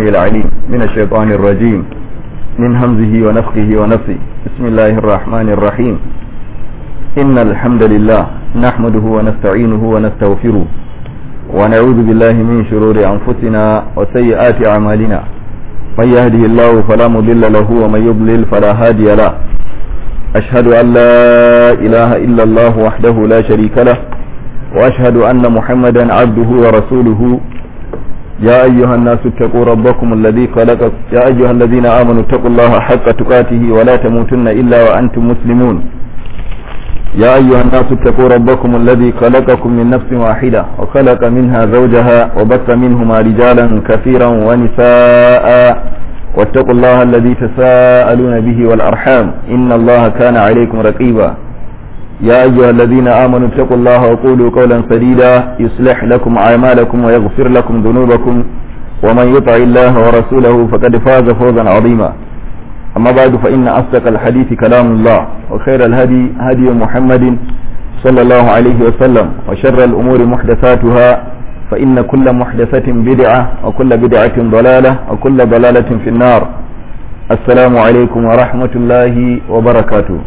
السميع العليم من الشيطان الرجيم من همزه ونفخه ونفسه بسم الله الرحمن الرحيم إن الحمد لله نحمده ونستعينه ونستغفره ونعوذ بالله من شرور أنفسنا وسيئات أعمالنا من يهده الله فلا مضل له ومن يضلل فلا هادي له أشهد أن لا إله إلا الله وحده لا شريك له وأشهد أن محمدا عبده ورسوله يا أيها الناس اتقوا ربكم الذي خلق يا أيها الذين آمنوا اتقوا الله حق تقاته ولا تموتن إلا وأنتم مسلمون يا أيها الناس اتقوا ربكم الذي خلقكم من نفس واحدة وخلق منها زوجها وبث منهما رجالا كثيرا ونساء واتقوا الله الذي تساءلون به والأرحام إن الله كان عليكم رقيبا يا أيها الذين آمنوا اتقوا الله وقولوا قولا سديدا يصلح لكم أعمالكم ويغفر لكم ذنوبكم ومن يطع الله ورسوله فقد فاز فوزا عظيما أما بعد فإن أصدق الحديث كلام الله وخير الهدي هدي محمد صلى الله عليه وسلم وشر الأمور محدثاتها فإن كل محدثة بدعة وكل بدعة ضلالة وكل ضلالة في النار السلام عليكم ورحمة الله وبركاته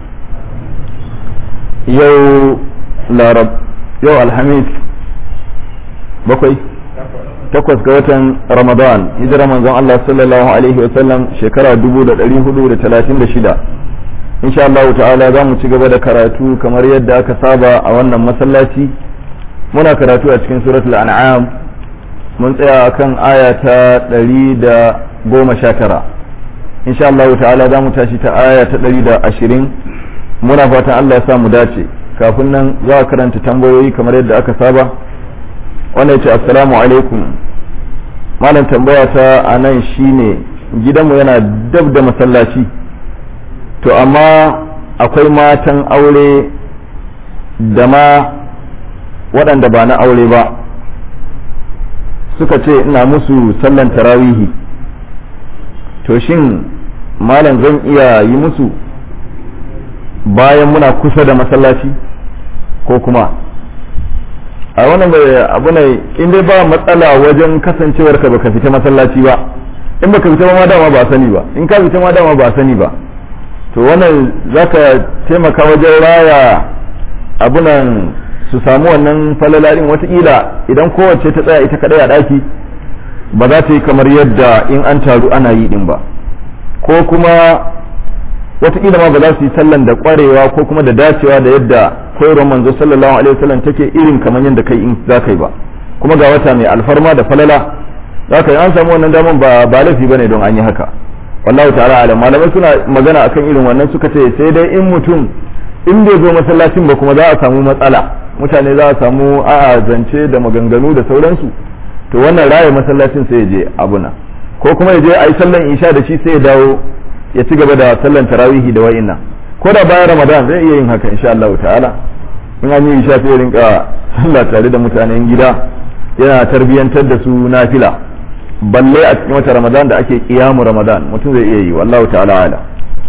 yau larab yau alhamis bakwai takwas ga watan ramadan hijira manzon Allah sallallahu alaihi wasallam shekara 1436 insha Allah ta'ala za mu ci gaba da karatu kamar yadda aka saba a wannan masallaci muna karatu a cikin suratul an'am mun tsaya akan aya ta 119 insha Allah ta'ala za mu tashi ta aya ta 120 muna fatan Allah ya sa mu dace kafin nan za a karanta tambayoyi kamar yadda aka saba wannan ya ce assalamu alaikum malam tambaya ta a nan shine gidanmu yana dab da masallaci to amma akwai matan aure da ma waɗanda ba na aure ba suka ce ina musu sallan tarawihi to shin malam zan iya yi musu bayan muna kusa da masallaci ko kuma a wannan bai abu ne in dai ba matsala wajen kasancewar ka baka fita masallaci ba in baka fita ma dama ba sani ba in ka fita ma dama ba sani ba to wannan zaka taimaka wajen raya abunan su samu wannan falalarin watakila idan kowace ta tsaya ita kadai a daki ba za ta yi kamar yadda in an taru ana yi din ba ko kuma wataƙila ma ba za su yi sallan da ƙwarewa ko kuma da dacewa da yadda koyarwar manzo sallallahu alaihi wasallam take irin kamar yadda kai in za ka yi ba kuma ga wata mai alfarma da falala za ka yi an samu wannan daman ba ba laifi bane don an yi haka wallahu ta'ala alam malamai suna magana akan irin wannan suka ce sai dai in mutum in bai zo masallacin ba kuma za a samu matsala mutane za a samu a'a zance da maganganu da sauransu to wannan raya masallacin sai ya je abuna ko kuma ya je a yi sallan isha da shi sai ya dawo ya ci gaba da sallan tarawihi da wa'inna ko da bayan ramadan zai iya yin haka insha Allah ta'ala in an yi isha sai rinka sallah tare da mutanen gida yana tarbiyantar da su nafila balle a cikin wata ramadan da ake kiyamu ramadan mutum zai iya yi wallahu ta'ala ala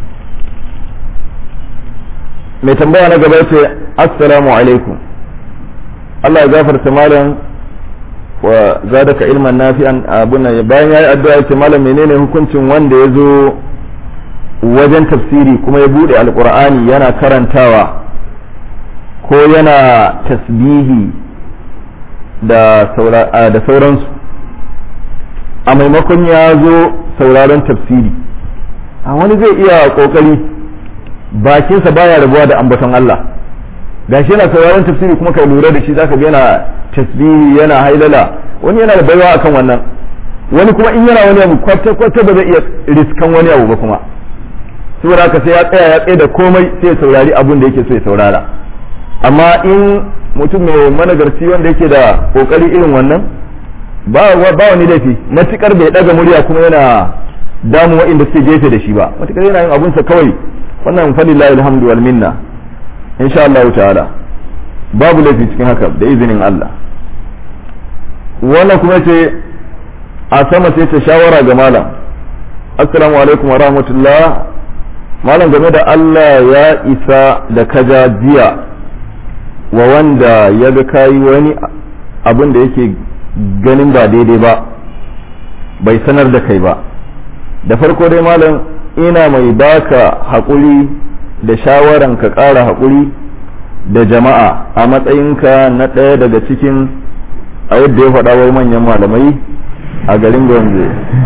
mai tambaya na gaba ce assalamu alaikum Allah ya gafarta malam wa zadaka ilman nafi'an abuna bayan yayi addu'a yace malam menene hukuncin wanda ya zo wajen tafsiri kuma ya bude alkur'ani yana karantawa ko yana tasbihi da sauransu a maimakon ya zo sauraron tafsiri a wani zai iya kokari bakinsa baya rabuwa da ambaton Allah gashi yana sauraron tafsiri kuma ka lura da shi zaka ga yana tasbihi yana hailala wani yana da baiwa akan wannan wani kuma in yana wani abu kwata-kwata ba zai iya riskan wani abu ba kuma saboda haka sai ya tsaya ya tsaye da komai sai ya saurari abun da yake so ya saurara amma in mutum mai managarci wanda yake da kokari irin wannan ba ba wani laifi matukar bai daga murya kuma yana damu wa'inda suke gefe da shi ba matukar yana yin abunsa kawai wannan falillahi alhamdu wal minna insha Allah ta'ala babu laifi cikin haka da izinin Allah wannan kuma ce a sama sai ta shawara ga malam assalamu alaikum wa rahmatullah malam game da Allah ya isa da kaja jiya wa wanda ya ga kayi wani abin da yake ganin ba daidai ba bai sanar da kai ba da farko dai malam ina mai baka haƙuri da shawaran ka ƙara haƙuri da jama'a a matsayinka na ɗaya daga cikin a yadda ya faɗa wai manyan malamai a garin gombe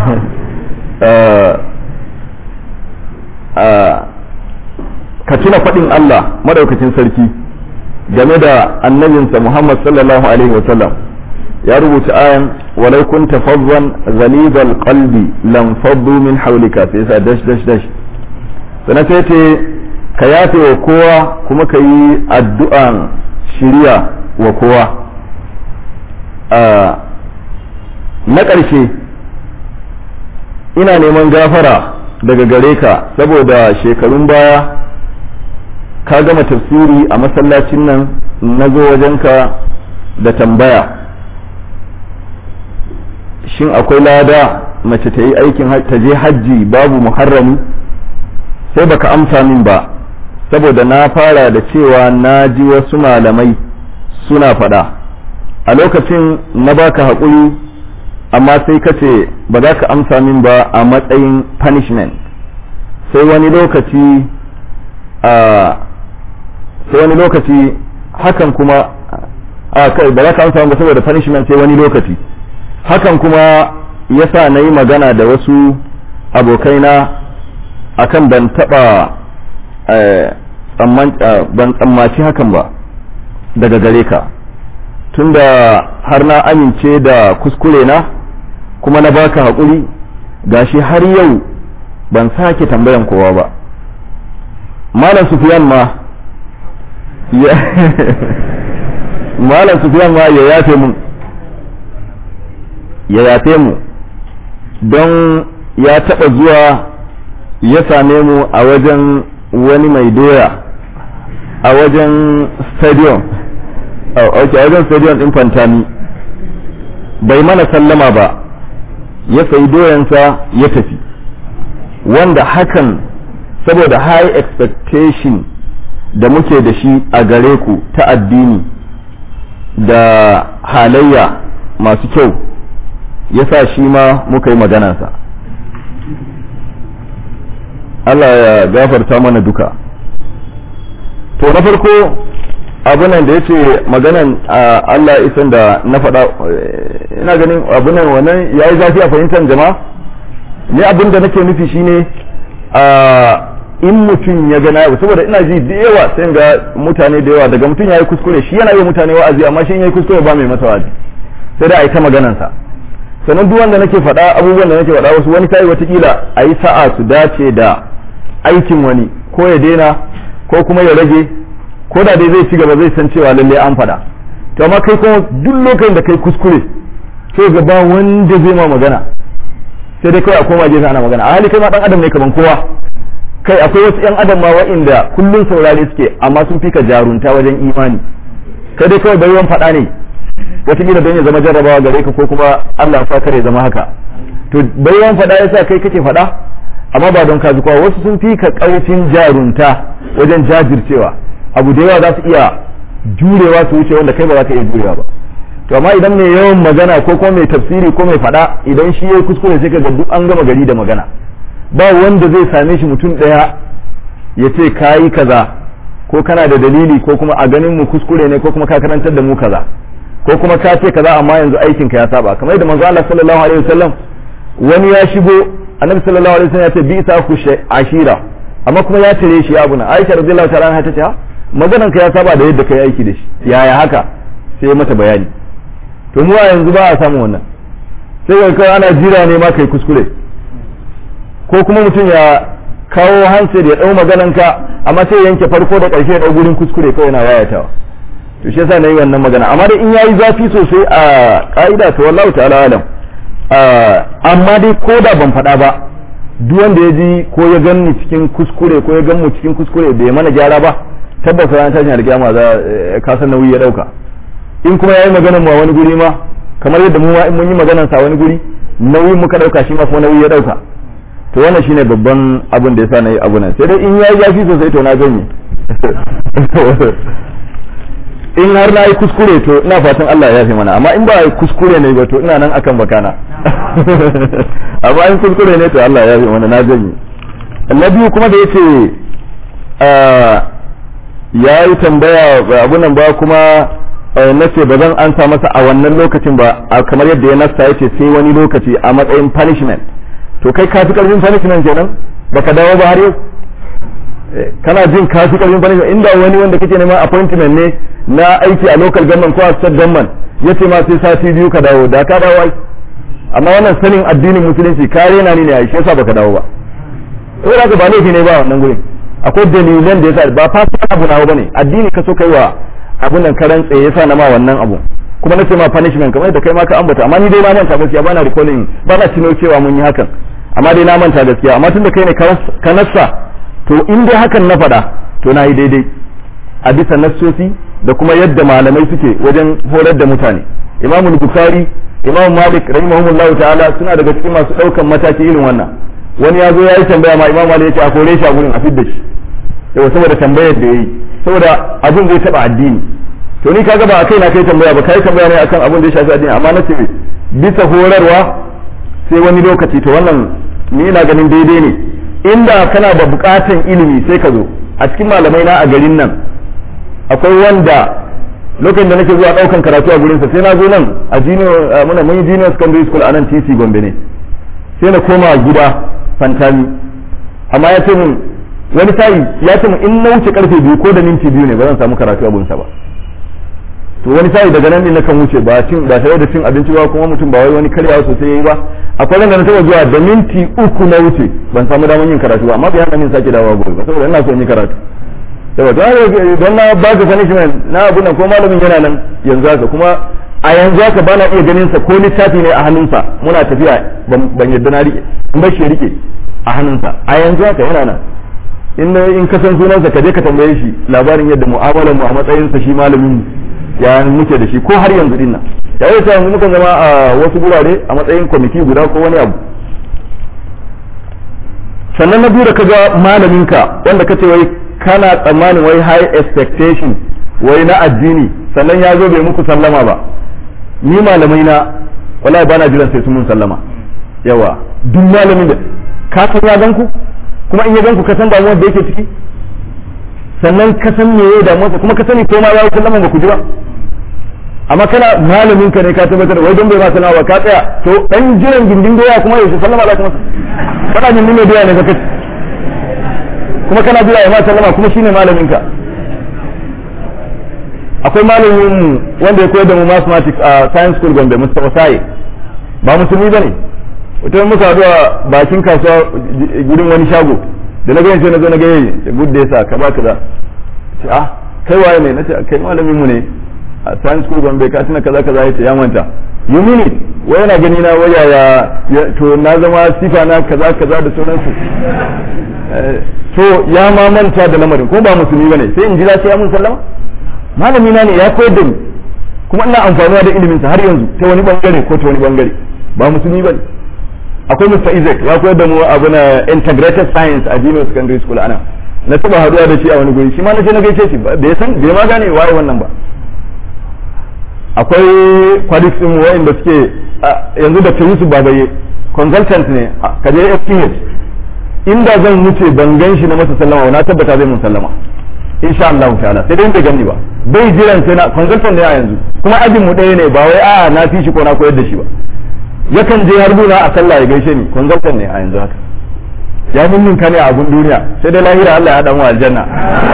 ka tuna faɗin Allah madaukakin sarki game da annabinsa Muhammad sallallahu alaihi wasallam ya rubuta ayan walau kunta fadwan ghalidal qalbi lam faddu min hawlika sai sa dash dash dash sana sai ce ka yafe wa kowa kuma ka yi addu'an shiriya wa kowa na ƙarshe ina neman gafara daga gare ka saboda shekarun baya ka gama tafsiri a masallacin nan na zo wajenka da tambaya shin akwai lada mace ta yi aikin ta je hajji babu muharrami sai baka amsa min ba saboda na fara da cewa na ji wasu malamai suna faɗa a lokacin na baka haƙuri amma sai ka ce ba za ka amsa min ba a matsayin punishment sai wani lokaci a sai wani lokaci hakan kuma a kai ba za ka amsa ba saboda punishment sai wani lokaci hakan kuma yasa na yi magana da wasu abokaina akan ban taɓa ban tsammaci hakan ba daga gare ka tunda har na amince da kuskure na kuma na baka haƙuri gashi har yau ban sake tambayan kowa ba malam sufiyan ma malam sufiyan ma ya yafe mun ya yafe mu don ya taɓa zuwa ya same mu a wajen wani mai doya a wajen stadium ok a wajen stadium ɗin fantami bai mana sallama ba ya sayi doyansa ya tafi wanda hakan saboda high expectation da muke da shi a gare ku ta addini da halayya masu kyau ya sa shi ma muka yi maganansa Allah ya gafarta mana duka to na farko abunan da ya ce maganan Allah isan da na faɗa ina ganin abunan wannan ya yi zafi a fahimtar jama'a ne abin da nake nufi shine a in mutum ya gana yau saboda ina ji da yawa sai ga mutane da yawa daga mutum ya yi kuskure shi yana yi mutane wa'azi amma shi ya yi kuskure ba mai masa wa'azi sai da a yi ta maganansa sannan duk wanda nake faɗa abubuwan da nake faɗa wasu wani tayi watakila a yi sa'a su dace da aikin wani ko ya daina ko kuma ya rage ko da dai zai ci gaba zai san cewa lalle an faɗa to amma kai kuma duk lokacin da kai kuskure sai ga ba wanda zai ma magana sai dai kawai a koma gefe ana magana a hali kai ma dan adam ne kaman kowa kai akwai wasu yan adam ma wa'inda kullun saurare suke amma sun fika jarunta wajen imani kai dai kawai baiwan faɗa ne wataƙila don ya zama jarrabawa gare ka ko kuma Allah sa kare zama haka to baiwan faɗa yasa kai kake faɗa amma ba don kaji kowa wasu sun fi ka ƙarfin jarunta wajen jajircewa abu da yawa za su iya jurewa su wuce wanda kai ba za ka iya jurewa ba to amma idan mai yawan magana ko kuma mai tafsiri ko mai faɗa idan shi ya kuskure sai ka ga duk an gama gari da magana ba wanda zai same shi mutum ɗaya ya ce ka yi kaza ko kana da dalili ko kuma a ganin mu kuskure ne ko kuma ka karantar da mu kaza ko kuma ka ce kaza amma yanzu aikin ka ya saba kamar yadda manzo Allah sallallahu alaihi wasallam wani ya shigo annabi sallallahu alaihi wasallam ya ce bi isa ku ashira amma kuma ya tare shi abu na Aisha radiyallahu ta'ala anha ta ce maganan ka ya saba da yadda kai aiki da shi yaya haka sai ya mata bayani to mu a yanzu ba a samu wannan sai ga kai ana jira ne ma kai kuskure ko kuma mutum ya kawo handset ya dau maganan ka amma sai yanke farko da ƙarshe ya dau gurin kuskure kawai yana wayatawa to shi yasa nayi wannan magana amma dai in yayi zafi sosai a ka'ida to wallahu ta'ala alam amma dai ko da ban faɗa ba duk wanda ya ji ko ya ganni cikin kuskure ko ya gan mu cikin kuskure bai mana gyara ba tabbas ran tashin alkiyama za ka san nauyi ya dauka in kuma yayi maganar mu a wani guri ma kamar yadda mu ma in mun yi maganar sa wani guri nauyin muka dauka shi ma kuma nauyi ya dauka to wannan shine babban abin da yasa nayi abu nan sai dai in yayi zafi sosai to na ganye in har na yi kuskure to ina fatan Allah ya yafe mana amma in ba kuskure ne ba to ina nan akan bakana amma in kuskure ne to Allah ya yafe mana na janye na biyu kuma da yace ya yi tambaya abunan ba kuma na ce ba zan ansa masa a wannan lokacin ba kamar yadda ya nasta yace sai wani lokaci a matsayin punishment to kai ka fi karfin punishment kenan baka dawo ba har yau kana jin ka fi karfin punishment inda wani wanda kake neman appointment ne na aiki a local government ko a state government yace ma sai sati biyu ka dawo da ka dawo ai amma wannan sanin addinin musulunci ka rena ni ne ai shi yasa baka dawo ba saboda haka ba laifi ne ba wannan gurin akwai dalilan da yasa ba fasa abu nawa bane addini ka so kai wa abun nan karan tsaye yasa na ma wannan abu kuma nace ma punishment kamar da kai ma ka ambata amma ni dai na manta gaskiya bana recalling ba na tuno cewa mun yi hakan amma dai na manta gaskiya amma tunda kai ne ka nassa to in dai hakan na faɗa to na yi daidai a bisa nassosi da kuma yadda malamai suke wajen horar da mutane imamu bukhari imamu malik rahimahumullah ta'ala suna daga cikin masu ɗaukan mataki irin wannan wani ya zo ya yi tambaya ma imamu malik ya ce a kore shi a gurin a fidda shi yau saboda tambayar da ya yi saboda abin zai taɓa addini to ni kaga ba a kai na kai tambaya ba kai tambaya ne akan abin da ya shafi addini amma na ce bisa horarwa sai wani lokaci to wannan ni ina ganin daidai ne inda kana da bukatan ilimi sai ka zo a cikin malamai na a garin nan akwai wanda lokacin da nake zuwa daukan karatu a gurinsa sai na zo nan a junior muna mun yi junior secondary school a nan TC Gombe ne sai na koma gida fantami amma ya ce mun wani sai ya ce mun in na wuce karfe biyu ko da minti biyu ne ba zan samu karatu a gurinsa ba to wani sai daga nan ne na kan wuce ba cin ba tare da cin abinci ba kuma mutum ba wai wani karyawa sosai yayi ba akwai ran da na taba zuwa da minti uku na wuce ban samu damar yin karatu ba amma bai hana min sake dawowa gobe ba saboda ina so in yi karatu yawa don na ba ka punishment na abu nan ko malamin yana nan yanzu haka kuma a yanzu haka ba na iya ganin sa ko littafi ne a hannunsa muna tafiya ban yadda na rike in ba shi rike a hannunsa a yanzu haka yana nan in in ka san sunansa ka je ka tambaye shi labarin yadda mu'amalar mu a matsayin sa shi malamin mu ya muke da shi ko har yanzu din nan ya yi yanzu mukan zama a wasu gurare a matsayin kwamiti guda ko wani abu sannan na biyu da kaga malaminka wanda kace wai kana tsammanin wai high expectation wai na addini sannan ya zo bai muku sallama ba ni malamai na wallahi bana jiran sai sun mun sallama yawa duk malamin da ka san ya ganku kuma in ya ganku ka san damuwar da yake ciki sannan ka san me ya damuwa kuma ka sani ko ma ya sallama ba ku ji ba amma kana malamin ka ne ka tabbatar wai don bai ma sallama ba ka tsaya to dan jiran gindin doya kuma yaushe sallama za ka masa kana gindin mai doya ne ka kace kuma kana jira ya ma sallama kuma shine malamin ka akwai malamin wanda ya koyar da mu mathematics a science school Gombe Mustafa Sai ba musulmi bane wata muka haɗu a bakin kasuwa gurin wani shago da na gani sai na zo na gaya da gudda ya sa ka ba kaza ce ah kai waye ne nace kai malamin mu ne a science school Gombe ka tuna kaza kaza yace ya manta you mean it wai yana gani na waya ya to na zama sifa na kaza kaza da sauransu to ya ma manta da lamarin ko ba musulmi bane sai in jira sai ya mun sallama malami na ne ya koyar da ni kuma ina amfanuwa da ilimin sa har yanzu ta wani bangare ko ta wani bangare ba musulmi bane akwai Mr. Isaac ya koyar da mu abu na integrated science a Junior Secondary School ana na taba haduwa da shi a wani guri shi ma na je na gaishe shi bai san bai ma gane waye wannan ba akwai colleagues din wayanda suke yanzu da Yusuf Babaye consultant ne ka je FPH inda zan wuce ban gan shi na masa sallama na tabbata zai mun sallama insha Allah ta'ala sai dai bai gani ba bai jiran sai na consultant ne a yanzu kuma ajin mu ɗaya ne ba wai a na fi shi ko na koyar da shi ba yakan je har guna a sallah ya gaishe ni consultant ne a yanzu haka ya mun ka ne a abun duniya sai dai lahira Allah ya dan wa aljanna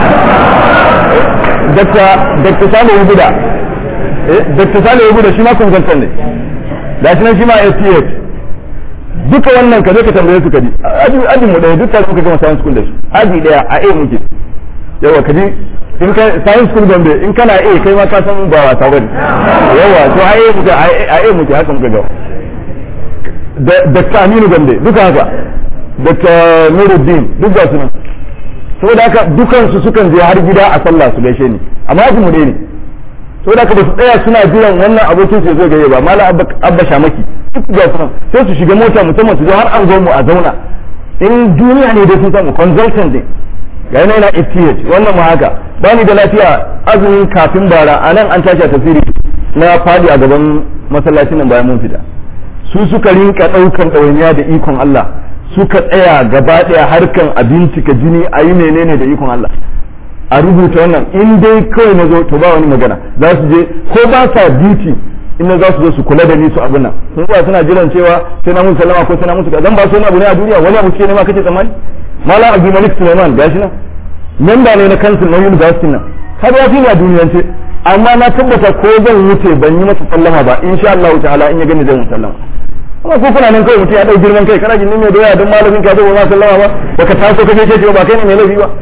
dakta dakta Salihu Buda eh dakta Salihu Buda shi ma consultant ne da shi nan shi ma SPH duka wannan ka je ka tambaye su ka ji ajin mu ɗaya duk tare muka gama science school da su aji ɗaya a A muke yawa ka ji in ka science school gombe in kana A kai ma ka san ba wasa bane yawa to a A muke a A muke haka muka gawa da Dr. Aminu Gombe duka haka Dr. Nuruddin duk ga su nan saboda haka dukan su sukan je har gida a sallah su gaishe ni amma ajin mu ɗaya ne saboda haka ba su tsaya suna jiran wannan abokin su zai gaye ba malam abba shamaki duk ga su sai su shiga mota musamman su zo har an zo mu a zauna in duniya ne dai sun samu consultant ne ga yana yana FTH wannan ma haka ba ni da lafiya azumin kafin bara a nan an tashi a tasiri na fadi a gaban masallacin nan bayan mun fita su suka rinka ɗaukan ɗawainiya da ikon Allah suka tsaya gaba ɗaya harkan abinci ka jini a yi menene da ikon Allah a rubuta wannan in dai kawai na zo to ba wani magana za su je ko ba sa duty in na za su zo su kula da ni su abin nan sun tsaya suna jiran cewa sai na musu sallama ko sai na musu zan ba su wani abu ne a duniya wani abu ce ne ma kace tsammani malam abu malik suleiman gashi nan memba ne na kansil na university nan har ya fi ni a duniyance amma na tabbata ko zan wuce ban yi masa sallama ba insha Allah ta'ala in ya gani zan sallama amma ko kuna nan kawai mutum ya dau girman kai kana jin mai doya don malamin ka zo ba sallama ba baka taso kake ce ba kai ne mai laifi ba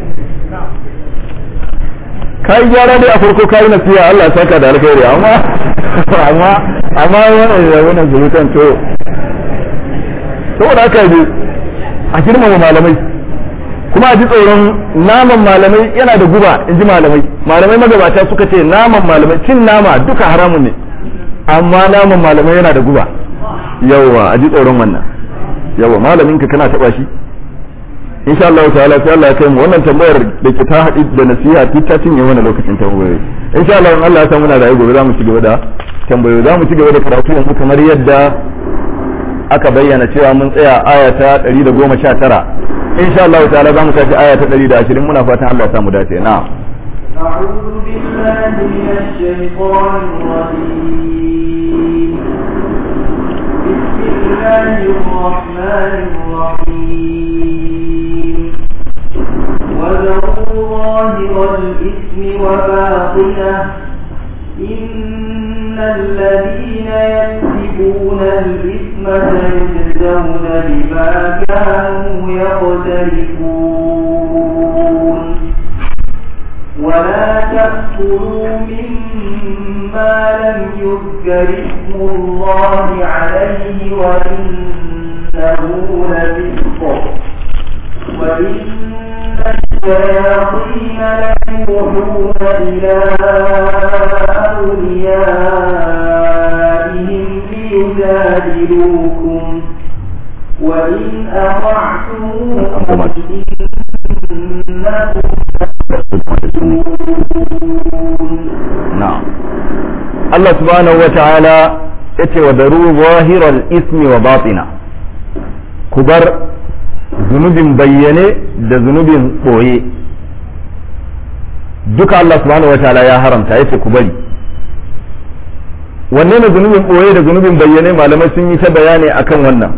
kai gyara dai a farko kai nasiya Allah ya saka da alkhairi amma amma amma wannan da wannan zurutan to saboda haka ne a girmama malamai kuma a ji tsoron naman malamai yana da guba in ji malamai malamai magabata suka ce naman malamai cin nama duka haramun ne amma naman malamai yana da guba yawa a ji tsoron wannan yawa malamin ka kana taba shi insha Allah ta'ala sai Allah ya kai mu wannan tambayar da ke ta haɗi da nasiha duk ta cinye wannan lokacin tambayoyi insha Allah in Allah ya san muna da gobe za mu ci gaba da tambayoyi za mu ci gaba da karatu yanzu kamar yadda aka bayyana cewa mun tsaya aya ta 119 insha Allah ta'ala za mu tafi aya ta 120 muna fatan Allah ya samu dace na'am أعوذ بالله من الشيطان الرجيم بسم الله الرحمن الرحيم وذروا ظاهر الإثم وباطنه إن الذين يكسبون الإثم سيجزون بما كانوا يقترفون ولا تأكلوا مما لم يذكر اسم الله عليه وإنه لفسق وإن الشياطين ليوحون إلى أوليائهم ليجادلوكم وإن أطعتموهم na'am Allah subhanahu wata'ala yace wa daru zahiral ismi wa batina ku bar zunubin bayyane da zunubin boye duka Allah subhanahu wata'ala ya haramta yace ku bari wanne ne zunubin boye da zunubin bayyane malamai sun yi ta bayani akan wannan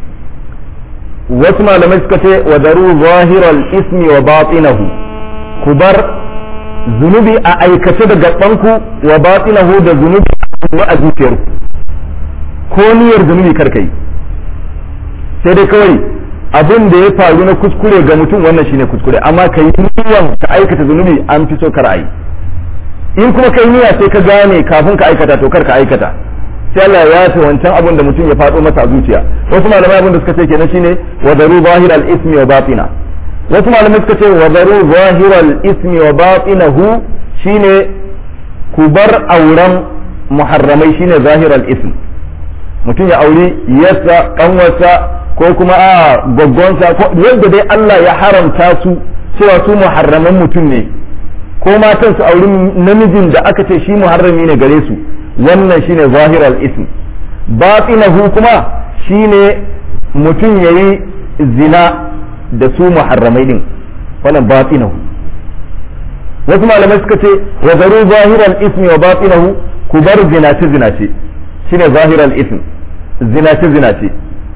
wasu malamai suka ce wa daru zahiral ismi wa batinahu ku bar zunubi a aikace da gabanku wa batinahu da zunubi a zuciyarku ko niyyar zunubi karka yi sai dai kawai abin da ya faru na kuskure ga mutum wannan shine kuskure amma ka yi niyyar ka aikata zunubi an fi so kar a yi in kuma kai niyya sai ka gane kafin ka aikata to kar ka aikata sai Allah ya yafe wancan abin da mutum ya faɗo masa a zuciya wasu malamai abin da suka ce kenan shine wa daru zahiral ismi wa batina wasu malamai suka ce wa daru zahiral ismi wa batinahu shine ku bar auren muharramai shine zahiral ism mutum ya auri yassa kanwarsa ko kuma a gaggonsa ko yadda dai Allah ya haramta su cewa su muharraman mutum ne ko matan su auri namijin da aka ce shi muharrami ne gare su wannan shine zahiral ism batinahu kuma shine mutum yayi zina da su muharramai din wannan batinahu wasu malamai suka ce wa zaru zahiral ismi wa batinahu ku bar zinace zinace shine zahiral ism zinace zinace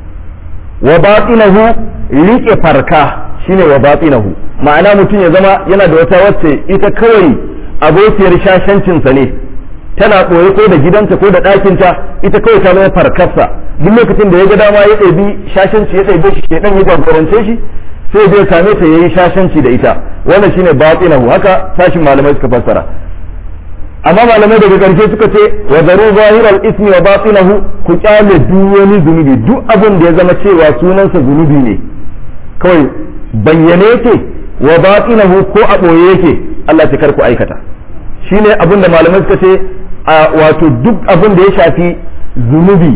wa batinahu rike farka shine wa batinahu ma'ana mutum ya zama yana da wata wacce ita kawai abokiyar shashancinsa ne tana ɓoye ko da gidanta ko da ɗakinta ita kawai ta zama farkarsa duk lokacin da ya ga dama ya ɗabi shashanci ya ɗabe shi shedan ya jagorance shi sai zai same ta yayi shashanci da ita wannan shine batinahu haka sashin malamai suka fassara amma malamai daga ƙarshe suka ce wa zaru zahiral ismi wa batinahu ku kyale duk wani zunubi duk abin da ya zama cewa sunansa zunubi ne kawai bayyane yake wa batinahu ko a ɓoye yake Allah ta kar ku aikata shine abin da malamai suka ce a wato duk abin da ya shafi zunubi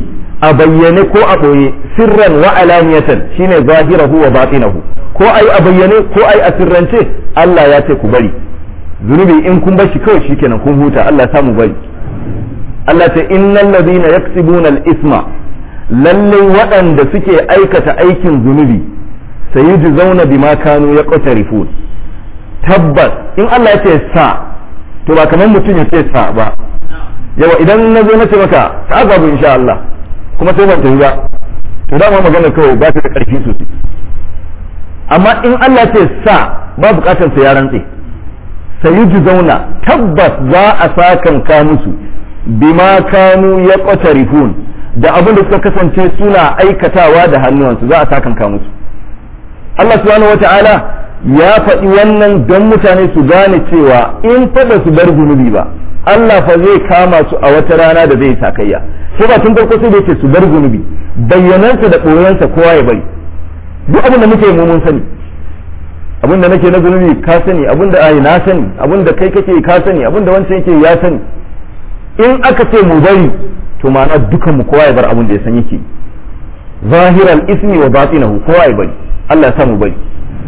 a bayyane ko a ɓoye sirran wa alaniyatan shine zahirahu wa batinahu ko ai a bayyane ko ai a sirrance Allah ya ce ku bari zunubi in kun bar shi kawai shikenan kun huta Allah ya samu bari Allah ta innal ladina yaksibuna al-isma lalle waɗanda suke aikata aikin zunubi sayujzauna bima kanu yaqtarifun tabbas in Allah ya ce sa to ba kamar mutum ya ce sa ba yawa idan na zo na ce maka sa babu insha Allah kuma sai ban tafi ba to dama magana kawai ba ta da ƙarfi sosai amma in Allah ce sa ba bukatar sa ya rantse sayuji zauna tabbas za a sakan ka musu bima kanu ya qatarifun da abin da suka kasance suna aikatawa da hannuwansu za a sakan ka musu Allah subhanahu wata'ala ya faɗi wannan don mutane su gane cewa in faɗa su bar zunubi ba Allah fa zai kama su a wata rana da zai sakayya sai ba tun farko sai da yake su bar zunubi bayyanansa da ɓoyansa kowa ya bari duk abin da muke mu mun sani abin da nake na zunubi ka sani abin da ai na sani abin da kai kake ka sani abin da wancan yake ya sani in aka ce mu bari to ma'ana dukan mu kowa ya bar abin da ya san yake zahiral ismi wa batinahu kowa ya bari Allah ya sa mu bari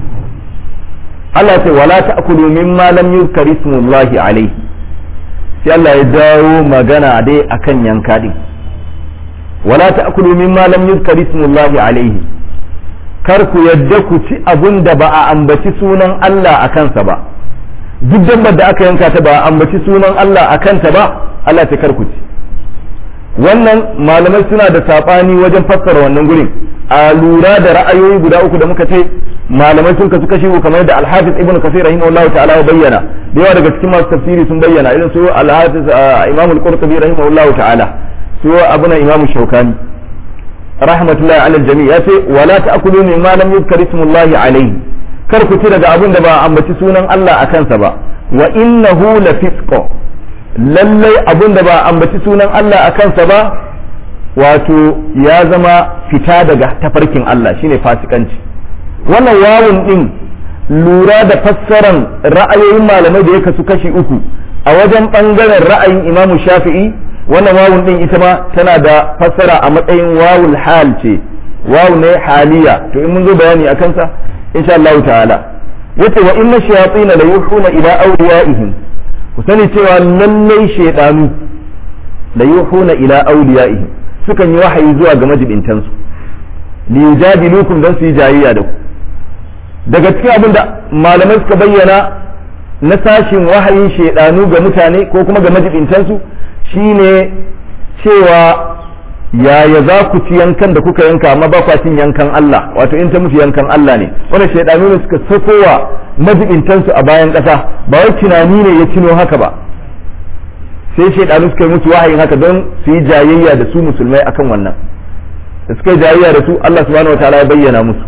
Allah ce wala ta'kulu mimma lam yuzkar ismullahi alayhi sai Allah ya dawo magana dai akan yanka din wala ta'kulu mimma lam yuzkar ismullahi alayhi kar ku yadda ku ci abun da ba a ambaci sunan Allah a kansa ba duk dabbar da aka yanka ta ba a ambaci sunan Allah a kanta ba Allah ta kar ku ci wannan malamai suna da saɓani wajen fassara wannan gurin a lura da ra'ayoyi guda uku da muka ce malamai sun kasu kashi kamar da alhafiz ibnu kasir rahimahullahu ta'ala ya bayyana da yawa daga cikin masu tafsiri sun bayyana irin su alhafiz imam al-qurtubi rahimahullahu ta'ala su abuna imam shaukani rahmatullahi ala jami ya ce wala ta'kulu mimma lam yuzkar ismullahi alayhi kar ku ci daga abin da ba ambaci sunan Allah a kansa ba wa innahu la fisqo lallai abin da ba ambaci sunan Allah a kansa ba wato ya zama fita daga tafarkin Allah shine fasikanci wannan wawun din lura da fassaran ra'ayoyin malamai da ya kasu kashi uku a wajen bangaren ra'ayin imamu shafi'i wannan wawun din ita ma tana da fassara a matsayin wawul hal ce wawu ne haliya to in mun zo bayani a kansa insha Allah ta'ala yace wa inna shayatin la yuhuna ila awliyaihim ku sani cewa lallai shaydanu la yuhuna ila awliyaihim sukan yi wahayi zuwa ga majibintan su li yujadilukum dan su yi jayayya da ku daga cikin abin da malamai suka bayyana na sashin wahayin shaydanu ga mutane ko kuma ga majibintan su shine cewa yaya za ku ci yankan da kuka yanka amma ba kwa cin yankan Allah wato in ta musu yankan Allah ne wannan shaidanu ne suka sakowa majibintansu a bayan ƙasa ba wai tunani ne ya cino haka ba sai shaidanu suka yi musu wahayin haka don su yi jayayya da su musulmai akan wannan da suka yi jayayya da su Allah subhanahu wataala ya bayyana musu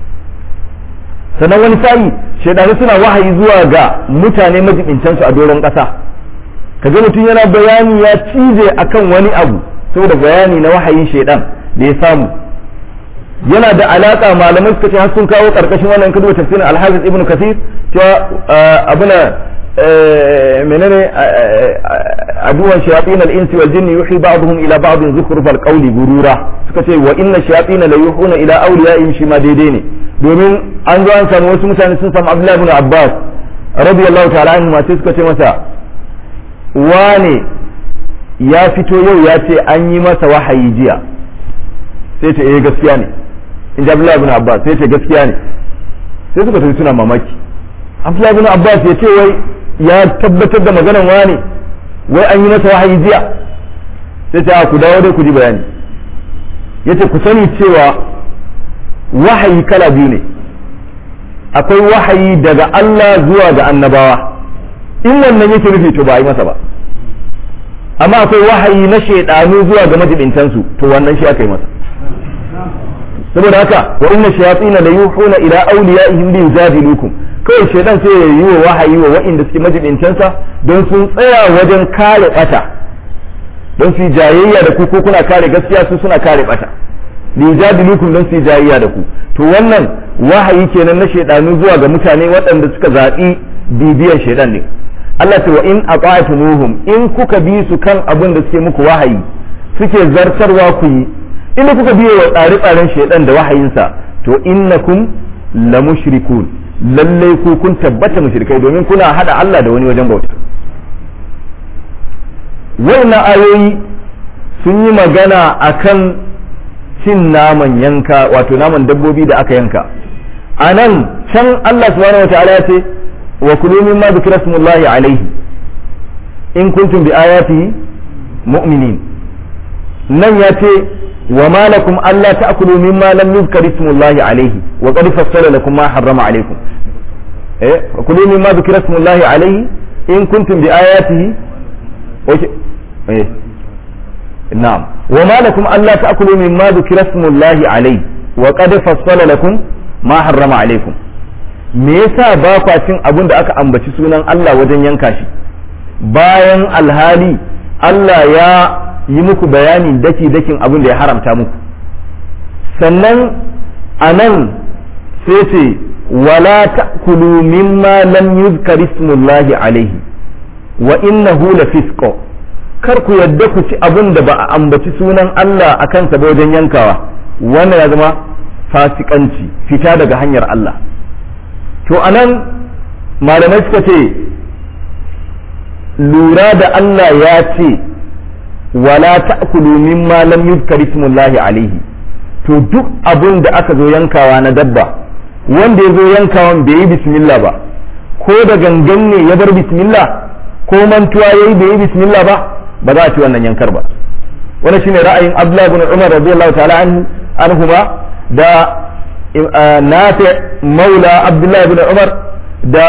sannan wani sa'i shaidanu suna wahayi zuwa ga mutane majibintansu a doron ƙasa kaga mutum yana bayani ya cije akan wani abu saboda bayani na wahayin shaidan da ya samu yana da alaka malamai suka ce har sun kawo karkashin wannan kadu tafsirin al-hafiz ibn kathir cewa abuna menene aduwan shayatin al-insi wal jinni yuhi ba'dhum ila ba'd zukhruf al-qawli gurura suka ce wa inna shayatin la yuhuna ila awliyaihim shi ma daidai ne domin an zo an samu wasu mutane sun samu Abdullahi ibn Abbas radiyallahu ta'ala anhu ma sai suka ce masa wane ya fito yau ya ce an yi masa wahayi jiya sai ce eh gaskiya ne in ji Abdullahi ibn Abbas sai ce gaskiya ne sai suka tafi suna mamaki Abdullahi ibn Abbas ya ce wai ya tabbatar da maganan wane wai an yi masa wahayi jiya sai ce ku dawo dai ku ji bayani yace ku sani cewa wahayi kala biyu ne akwai wahayi daga Allah zuwa ga annabawa in wannan yake nufi to ba a yi masa ba amma akwai wahayi na shaidanu zuwa ga majibintansu to wannan shi aka yi masa saboda haka wa inna shayatin la yuhuna ila awliyaihim li yujadilukum kawai shaidan sai ya yi wa wahayi wa wa'inda suke majibintansa don sun tsaya wajen kare bata don su jayayya da ku ko kuna kare gaskiya su suna kare bata li yujadilukum don su jayayya da ku to wannan wahayi kenan na shaidanu zuwa ga mutane waɗanda suka zaɓi bibiyar shaidan ne Allah ce wa in aqatumuhum in kuka bi su kan abin da suke muku wahayi suke zartarwa ku yi inda kuka biye wa tsare-tsaren shaidan da wahayinsa to innakum la mushrikun lallai ku kun tabbata mushrikai domin kuna hada Allah da wani wajen bauta wannan ayoyi sun yi magana akan cin naman yanka wato naman dabbobi da aka yanka a nan can Allah subhanahu wa ta'ala ya ce wa kulu mimma dhikra smullahi alaihi in kuntum bi ayatihi mu'minin nan ya ce wa ma lakum alla ta'kulu mimma lam yuzkar ismullahi alaihi wa qad fassala lakum ma harrama alaikum eh wa kulu mimma dhikra smullahi alaihi in kuntum bi ayatihi okay eh na'am wa ma lakum alla ta'kulu mimma dhikra smullahi alaihi wa qad fassala lakum ma harrama alaikum me yasa ba kwa cin abin da aka ambaci sunan Allah wajen yanka shi bayan alhali Allah ya yi muku bayani daki dakin abin da ya haramta muku sannan a nan sai ce wala ta'kulu mimma lam yuzkar ismullahi alaihi wa innahu lafisqo kar ku yadda ku ci abin da ba a ambaci sunan Allah a kansa ba wajen yankawa wannan ya zama fasikanci fita daga hanyar Allah to anan malamai suka ce lura da Allah ya ce wala ta'kulu mimma lam yuzkar ismullahi alaihi to duk abun da aka zo yankawa na dabba wanda ya zo yankawan bai yi bismillah ba ko da gangan ne ya bar bismillah ko mantuwa yayi bai yi bismillah ba ba za a ci wannan yankar ba wannan shine ra'ayin Abdullah ibn Umar radiyallahu ta'ala anhu anhuma da nafi maula Abdullah ibn Umar da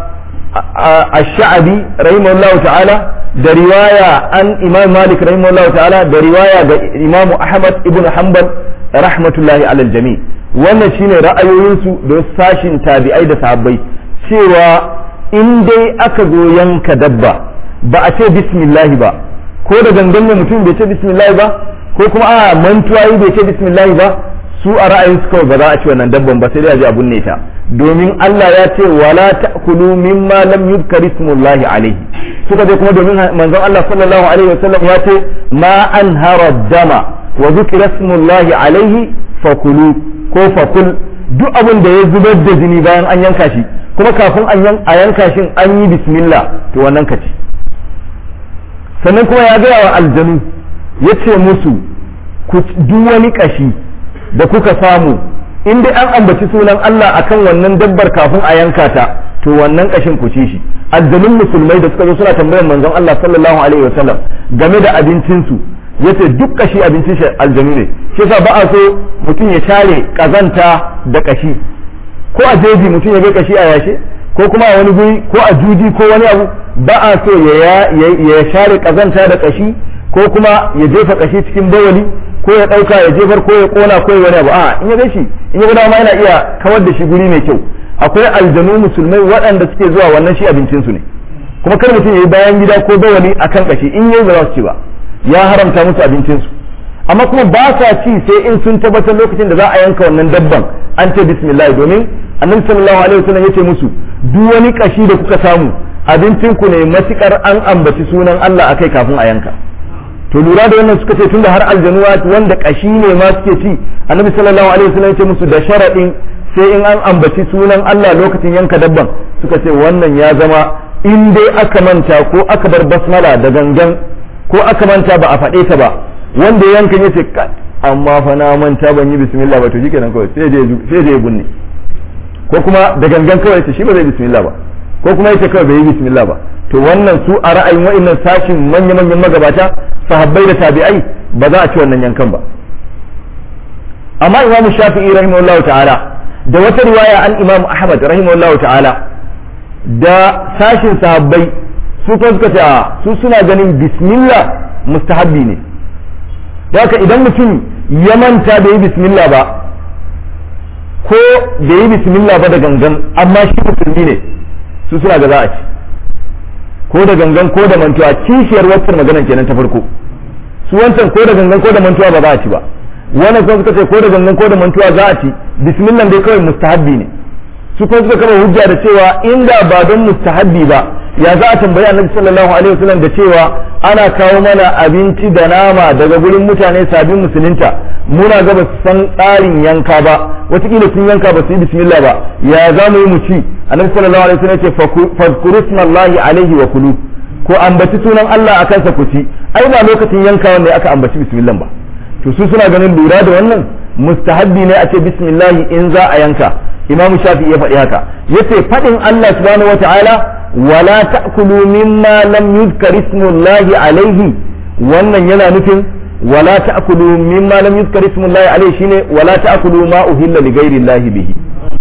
الشعبي رحمه الله تعالى da riwaya an imam malik rahimahullahu ta'ala da riwaya ga imam ahmad ibn hanbal rahmatullahi alal jami wannan shine ra'ayoyinsu da sashin tabi'ai da sahabbai cewa in dai aka zo yanka dabba ba a ce bismillah ba ko da gangan ne mutum bai ce bismillah ba ko kuma a mantuwa yi bai ce bismillah ba su a ra'ayin su kawai ba za a ci wannan dabban ba sai dai a ji abun ne ta domin Allah ya ce wala ta'kulu mimma lam yuzkar ismullahi alaihi suka je kuma domin manzon Allah sallallahu alaihi wasallam ya ce ma anhara dama wa zikra ismullahi alaihi fakulu ko fakul duk abin da ya zubar da jini bayan an yanka shi kuma kafin a yanka shi an yi bismillah to wannan ka ci sannan kuma ya gaya wa aljanu ya ce musu duk wani kashi da kuka samu in dai an ambaci sunan Allah akan wannan dabbar kafin a yanka ta to wannan kashin ku ci shi aljanun musulmai da suka zo suna tambayar manzon Allah sallallahu alaihi wasallam game da abincin su yace duk kashi abincin shi aljanu ne shi yasa ba a so mutum ya share kazanta da kashi ko a jeji mutum ya ga kashi a yashe ko kuma a wani guri ko a juji ko wani abu ba a so ya share kazanta da kashi ko kuma ya jefa kashi cikin bawali ko ya ɗauka ya jefar ko ya ƙona ko ya wani abu a in ya gashi in ya dama yana iya kawar da shi guri mai kyau akwai aljanu musulmai waɗanda suke zuwa wannan shi abincinsu ne kuma kar mutum ya yi bayan gida ko bawali a kan ƙashi in yau ba za su ci ba ya haramta musu abincinsu amma kuma ba sa ci sai in sun tabbatar lokacin da za a yanka wannan dabban an ce bismillah domin annabi sallallahu alaihi wasallam yace musu duk wani ƙashi da kuka samu abincinku ne matukar an ambaci sunan Allah akai kafin a yanka to lura da wannan suka ce tunda har aljanuwa wanda kashi ne ma suke ci annabi sallallahu alaihi wasallam ya ce musu da sharadin sai in an ambaci sunan Allah lokacin yanka dabban suka ce wannan ya zama in dai aka manta ko aka bar basmala da gangan ko aka manta ba a faɗe ta ba wanda yankan ya ce amma fa na manta ban yi bismillah ba to shikenan kawai sai je sai je bunne ko kuma da gangan kawai ce shi ba zai bismillah ba ko kuma yace kawai bai yi bismillah ba to wannan su a ra'ayin wa'annan sashin manya-manyan magabata sahabbai da tabi'ai ba za a ci wannan yankan ba amma imamu shafi'i rahimahullahu ta'ala da wata riwaya an imamu ahmad rahimahullahu ta'ala da sashin sahabbai su kuma suka ce a su suna ganin bismillah mustahabbi ne haka idan mutum ya manta da yi bismillah ba ko da yi bismillah ba da gangan amma shi musulmi ne su suna ga za a ci ko da gangan ko da mantuwa kishiyar waccan maganan kenan ta farko su wancan ko da gangan ko da mantuwa ba za a ci ba wannan kuma suka ce ko da gangan ko da mantuwa za a ci bismillah dai kawai mustahabbi ne su kuma suka kama hujja da cewa inda ba don mustahabbi ba ya za a tambayi annabi sallallahu alaihi wasallam da cewa ana kawo mana abinci da nama daga gurin mutane sabin musulunta muna ga ba su san tsarin yanka ba wataƙila sun yanka ba su yi bismillah ba ya za mu yi mu ci annabi sallallahu alaihi wasallam ya ce fadkuru smallahi alaihi wa kulu ko ambaci sunan Allah akan sa ku ci ai ba lokacin yanka wanda aka ambaci bismillah ba to su suna ganin lura da wannan mustahabbi ne a ce bismillah in za a yanka imam shafi ya faɗi haka yace faɗin Allah subhanahu wataala wala ta'kulu mimma lam yuzkar ismullahi alaihi wannan yana nufin wala ta'kulu mimma lam yuzkar ismullahi alaihi shine wala ta'kulu ma uhilla li ghairi llahi bihi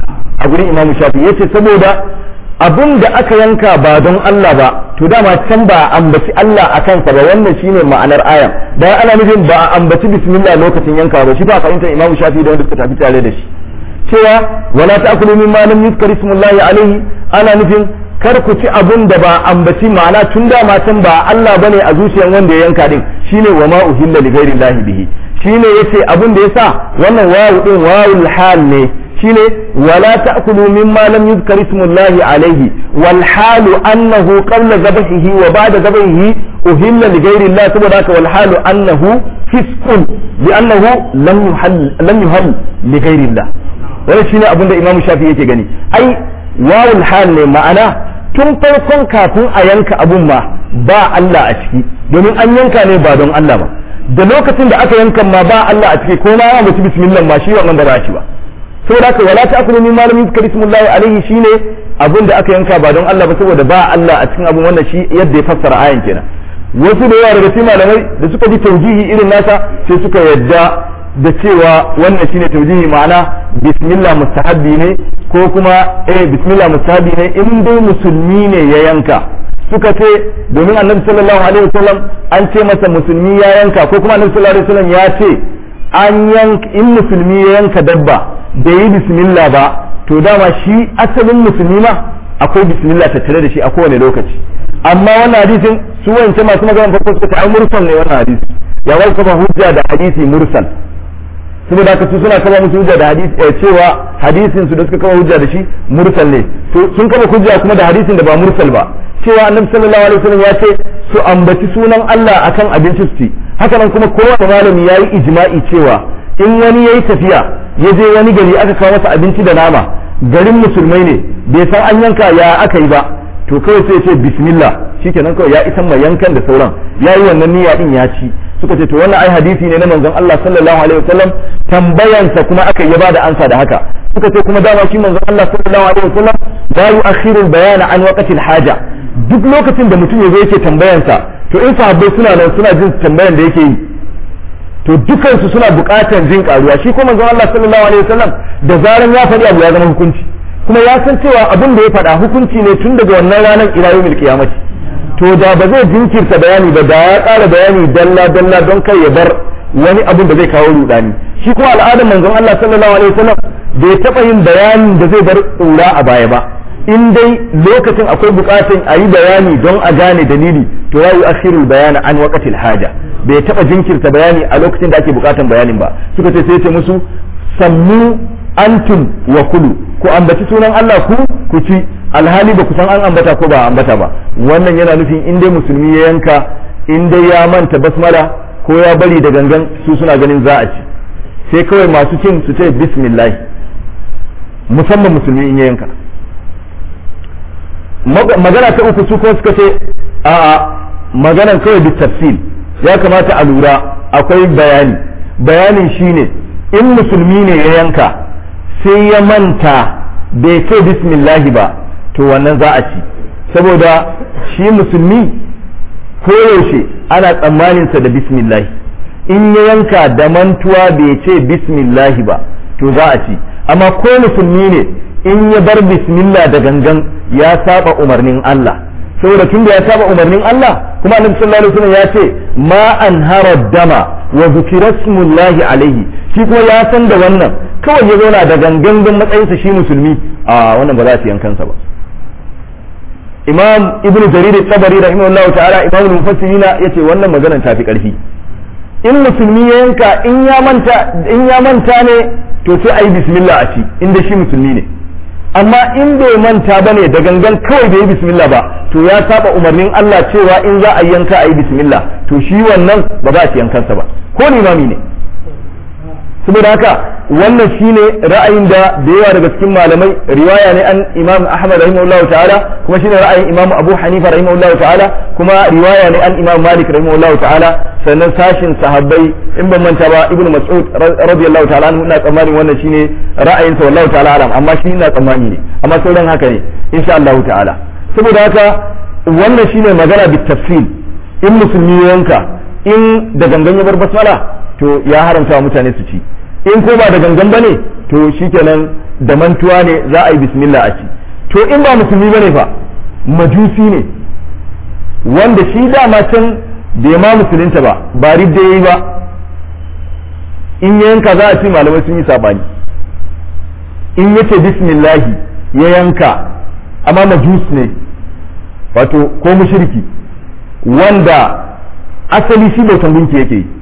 a gurin imam shafi yace saboda abun da aka yanka ba don Allah ba to dama can ba a ambaci Allah a kansa ba wannan shine ma'anar ayan dan ana nufin ba a ambaci bismillah lokacin yanka ba shi ba fahimtar imam shafi da wanda suka tafi tare da shi cewa wala ta'kulu mimma lam yuzkar ismullahi alaihi ana nufin kar ku ci abun da ba ambaci ma'ana tun da matan ba Allah bane a zuciyar wanda ya yanka din shine wa ma uhilla li ghairi llahi bihi shine yace abun da yasa wannan wawu din wawul hal ne shine wala ta'kulu mimma lam yuzkar ismullahi alaihi wal halu annahu qabla dhabhihi wa ba'da dhabhihi uhilla li ghairi llah saboda haka wal halu annahu fisqun bi annahu lam yuhall lam yuhall li ghairi llah wannan shine abin da imamu shafi yake gani ai wawul hal ne ma'ana tun farkon kafin a yanka abun ma ba Allah a ciki domin an yanka ne ba don Allah ba da lokacin da aka yanka ma ba Allah a ciki ko ma ya mutu bismillah ma shi wannan ba za shi ba saboda haka wala ta'kulu min malamin yuzkar ismullahi alaihi shine abin da aka yanka ba don Allah ba saboda ba Allah a cikin abun wannan shi yadda ya fassara ayan kenan wasu da yawa daga cikin malamai da suka ji taujihi irin nasa sai suka yadda da cewa wannan shine taujihi ma'ana bismillah mustahabbi ne ko kuma eh bismillah mustahabbi ne in dai musulmi ne ya yanka suka ce domin annabi sallallahu alaihi wasallam an ce masa musulmi ya yanka ko kuma annabi sallallahu alaihi wasallam ya ce an yanka in musulmi ya yanka dabba da yi bismillah ba to dama shi asalin musulmi ma akwai bismillah tattare da shi a kowane lokaci amma wannan hadisin su wance masu magana farko suka ce ai mursal ne wannan hadisi ya wai kafa hujja da hadisi mursal saboda haka su suna kama musu hujja da hadisi cewa hadisin su da suka kama hujja da shi mursal ne to sun kama hujja kuma da hadisin da ba mursal ba cewa annabi sallallahu alaihi wasallam ya ce su ambaci sunan Allah akan abinci su ci haka nan kuma kowane malami yayi ijma'i cewa in wani yayi tafiya ya je wani gari aka kawo masa abinci da nama garin musulmai ne bai san an yanka ya aka yi ba to kawai sai ya ce bismillah shikenan kawai ya isan mai yankan da sauran yayi wannan niyya din ya ci suka ce to wannan ai hadisi ne na manzon Allah sallallahu alaihi wasallam tambayansa kuma aka yi bada ansa da haka suka ce kuma dama shi manzon Allah sallallahu alaihi wasallam la yu'akhiru al-bayan an waqti al-haja duk lokacin da mutum yazo yake tambayansa to in sahabbai suna nan suna jin tambayan da yake yi to dukansu suna buƙatar jin karuwa shi kuma manzon Allah sallallahu alaihi wasallam da zaran ya faɗi abu ya zama hukunci kuma ya san cewa abin da ya faɗa hukunci ne tun daga wannan ranar ila yawmil qiyamati to da ba zai jinkirta bayani ba da ya ƙara bayani dalla dalla don kai ya bar wani abin da zai kawo rudani shi kuma al'adar manzon Allah sallallahu alaihi wasallam bai taɓa yin bayanin da zai bar ƙura a baya ba in dai lokacin akwai buƙatun a yi bayani don a gane dalili to ya yi akhirul bayani an waqatil haja bai taɓa jinkirta bayani a lokacin da ake buƙatan bayanin ba suka ce sai ce musu sammu antum wa kulu ku ambaci sunan Allah ku ku ci alhali ba ku san an ambata ko ba ambata ba wannan yana nufin in dai musulmi ya yanka in dai ya manta basmala ko ya bari da gangan su suna ganin za a ci sai kawai masu cin su ce bismillah musamman musulmi in ya yanka magana ta uku su kuma suka ce a maganan kawai bi tafsil ya kamata a lura akwai bayani bayanin shine in musulmi ne ya yanka sai ya manta bai ce bismillahi ba to wannan za a ci saboda shi musulmi koyaushe ana tsammaninsa da bismillahi in ya yanka da mantuwa bai ce bismillahi ba to za a ci amma ko musulmi ne in ya bar bismillah da gangan ya saba umarnin Allah saboda tunda ya saba umarnin Allah kuma annabi sallallahu alaihi wasallam ya ce ma anhara dama wa zukira smullahi alaihi shi kuma ya san da wannan kawai ya zauna da gangan don matsayinsa shi musulmi a wannan ba za su yankansa ba imam ibnu jarir tabari rahimahullahu ta'ala imam mufassirina yace wannan maganar ta fi karfi in musulmi ya yanka in ya manta in ya manta ne to sai ayi bismillah a ci inda shi musulmi ne amma in bai manta ba ne da gangan kawai bai yi bismillah ba to ya saba umarnin Allah cewa in za a yanka a yi bismillah to shi wannan ba za a ci yankansa ba ko limami ne saboda haka wannan shine ra'ayin da da yawa daga cikin malamai riwaya ne an imam ahmad rahimahullahu ta'ala kuma shine ra'ayin imam abu hanifa rahimahullahu ta'ala kuma riwaya ne an imam malik rahimahullahu ta'ala sannan sashin sahabbai in ban manta ba ibnu mas'ud radiyallahu ta'ala anhu ina tsammanin wannan shine ra'ayin sa wallahu ta'ala alam amma shi ina tsammani ne amma sauran haka ne insha Allah ta'ala saboda haka wannan shine magana bit tafsil in musulmi yanka in da gangan ya bar basmala to ya haramta wa mutane su ci in ko ba da gangan bane to shikenan da mantuwa ne za a yi bismillah a ci to in ba musulmi bane fa majusi ne wanda shi dama can bai ma musulunta ba ba ridda yayi ba in ya yanka za a ci malamai sun yi sabani in yace bismillahi ya yanka amma majus ne wato ko mushriki wanda asali shi bautan gunki yake yi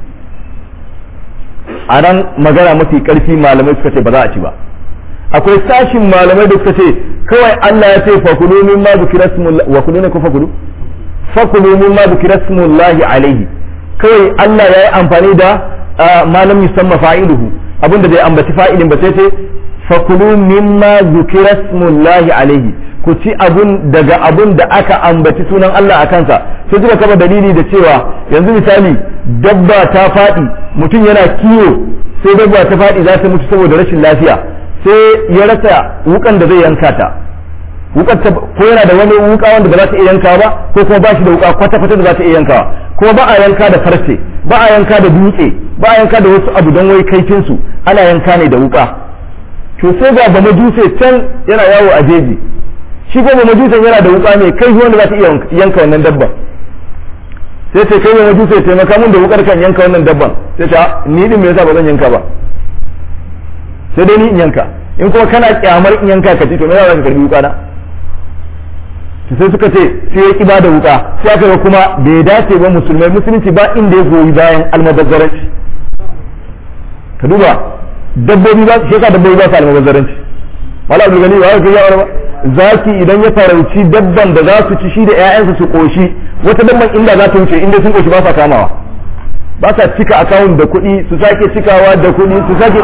a nan magana mafi karfi malamai suka ce ba za a ci ba akwai sashin malamai da suka ce kawai Allah ya ce fakulu min ma zikira wa kulu ne ko fakulu fakulu min ma zikira smullahi alaihi kawai Allah ya yi amfani da malam yusamma fa'iluhu abinda bai ambaci fa'ilin ba sai ce fakulu min ma zikira smullahi alaihi ku ci abun daga abun da aka ambaci sunan Allah a kansa sai suka kama dalili da cewa yanzu misali dabba ta faɗi mutum yana kiwo sai dabba ta faɗi za ta mutu saboda rashin lafiya sai ya rasa wukan da zai yanka ta wukar ko yana da wani wuka wanda ba za ta iya yanka ba ko kuma ba shi da wuka kwata kwata da za ta iya yankawa kuma ba a yanka da farce ba a yanka da dutse ba a yanka da wasu abu don wai kaifin su ana yanka ne da wuka to sai ga ba majuse can yana yawo a jeji shi ko ba majusan yana da wuka mai kai wanda za ta iya yanka wannan dabban sai ce kai mai majusa ya taimaka mun da wukar kan yanka wannan dabban sai ta ni din me yasa ba zan yanka ba sai dai ni in yanka in kuma kana kyamar in yanka ka ci to me yasa ka karbi wuka na sai suka ce sai ya ki bada wuka sai aka ga kuma bai dace ba musulmai musulunci ba inda ya goyi bayan almubazzaranci ka duba dabbobi ba shi yasa dabbobi ba su almubazzaranci wala abu gani ba ya kai ba zaki idan ya farauci dabban da za su ci shi da 'ya'yansa su koshi wata dabban inda za ta wuce inda sun koshi ba sa kamawa ba sa cika akawun da kuɗi su sake cikawa da kuɗi su sake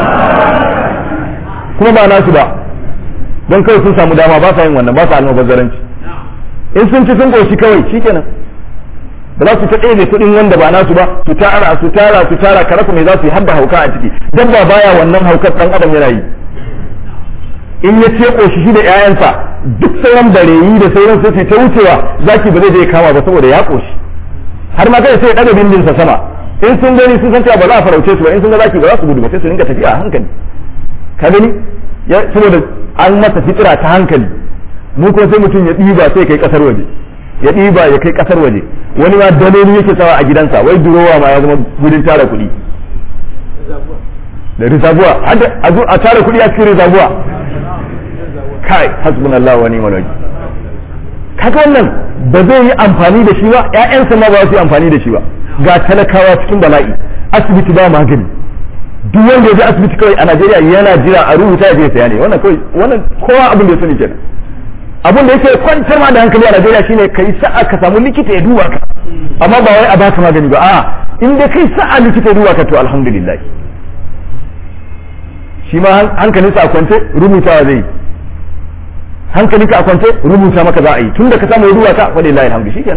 kuma ba nasu ba don kawai sun samu dama ba sa yin wannan ba sa almubazzaranci in sun ci sun koshi kawai shikenan ba za su ta ɗaya kuɗin wanda ba nasu ba su tara su tara su tara karaku me za su yi har da hauka a ciki dabba baya wannan haukar ɗan adam yana yi in ya ce koshi shi da ƴaƴansa duk sauran bareyi da sauran sai ta wucewa zaki ba zai je kama ba saboda ya koshi har ma kai sai ya daga bindinsa sama in sun gani sun san cewa ba za a farauce su ba in sun ga zaki ba za su gudu ba sai su rinka tafiya a hankali ka gani saboda an masa fitira ta hankali mu kuma sai mutum ya ɗiba sai kai kasar waje ya ɗiba ya kai kasar waje wani ma daloli yake sawa a gidansa wai durowa ma ya zama gudun tara kuɗi da rizabuwa a tara kuɗi a cikin rizabuwa kai hasbunallahu wa ni'mal wakil kaga wannan ba zai yi amfani da shi ba ƴaƴansa ma ba su yi amfani da shi ba ga talakawa cikin bala'i asibiti ba magani duk wanda ya je asibiti kawai a Najeriya yana jira a rubuta ya je saya ne wannan kawai wannan kowa abin da ya sani kenan abin da yake kwantar ma da hankali a Najeriya shine kai sa'a ka samu likita ya duba ka amma ba wai a baka magani ba a'a in dai kai sa'a likita ya duba ka to alhamdulillah shi ma hankalinsa a kwance rubutawa zai yi hankalinka a kwance rubuta maka za a yi tun da ka samu ruwa ta wani layi alhamdu shikenan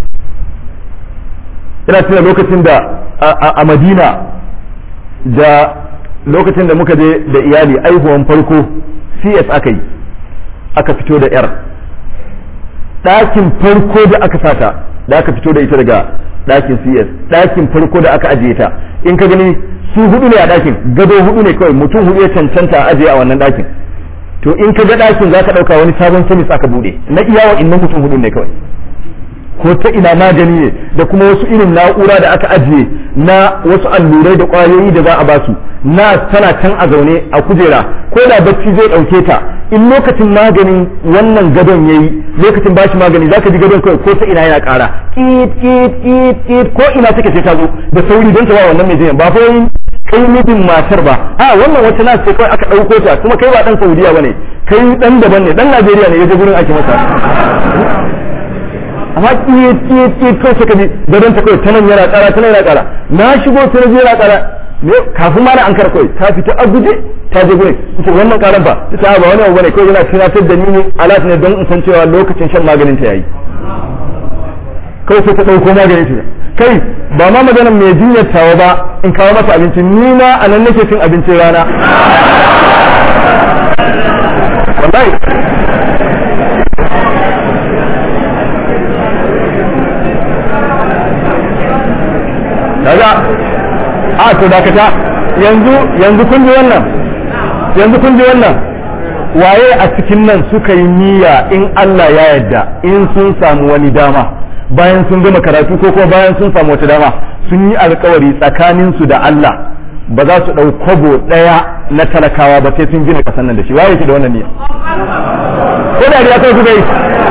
ina tuna lokacin da a madina da lokacin da muka je da iyali aihuwan farko cs aka yi aka fito da yar ɗakin farko da aka sata da aka fito da ita daga ɗakin cs ɗakin farko da aka ajiye ta in ka gani su hudu ne a ɗakin gado hudu ne kawai mutum hudu ya cancanta a ajiye a wannan ɗakin to in ka ga ɗakin za ka ɗauka wani sabon samis aka buɗe na iya wa innan mutum hudu ne kawai ko ta ina magani ne da kuma wasu irin na'ura da aka ajiye na wasu allurai da ƙwayoyi da za a basu na tana can a zaune a kujera ko da bacci zai ɗauke ta in lokacin maganin wannan gadon yayi lokacin bashi magani zaka ji gadon kawai ko ta ina yana ƙara kit kit kit kit ko ina take sai ta zo da sauri don ta ba wannan mai jinya ba fa kai mijin matar ba a wannan wata na ce kawai aka ɗauko ta kuma kai ba ɗan saudiya ba ne kai ɗan daban ne ɗan najeriya ne ya je gurin ake masa amma kiye kiye kiye kawai suka ji gadon ta kawai ta nan yana ƙara ta nan yana ƙara na shigo ta na yana ƙara ne kafin ma na an kar kawai ta fita a guje ta je gurin ita wannan ƙaran fa ta ba wani abu bane kawai yana tunatar da ni ne alat ne don in san cewa lokacin shan maganin ta yayi kawai sai ta ɗauko maganin ta kai ba ma maganar mai jinyar tawa ba in kawo masa abinci ni ma a nan nake cin abincin rana wallahi kaga a to dakata yanzu yanzu kun ji wannan yanzu kun ji wannan waye a cikin nan suka yi niyya in Allah ya yarda in sun samu wani dama bayan sun gama karatu ko kuma bayan sun samu wata dama sun yi alkawari tsakanin su da Allah ba za su ɗau kwabo ɗaya na talakawa ba sai sun gina ƙasar nan da shi waye yake da wannan niyya ko da ya kai kuka yi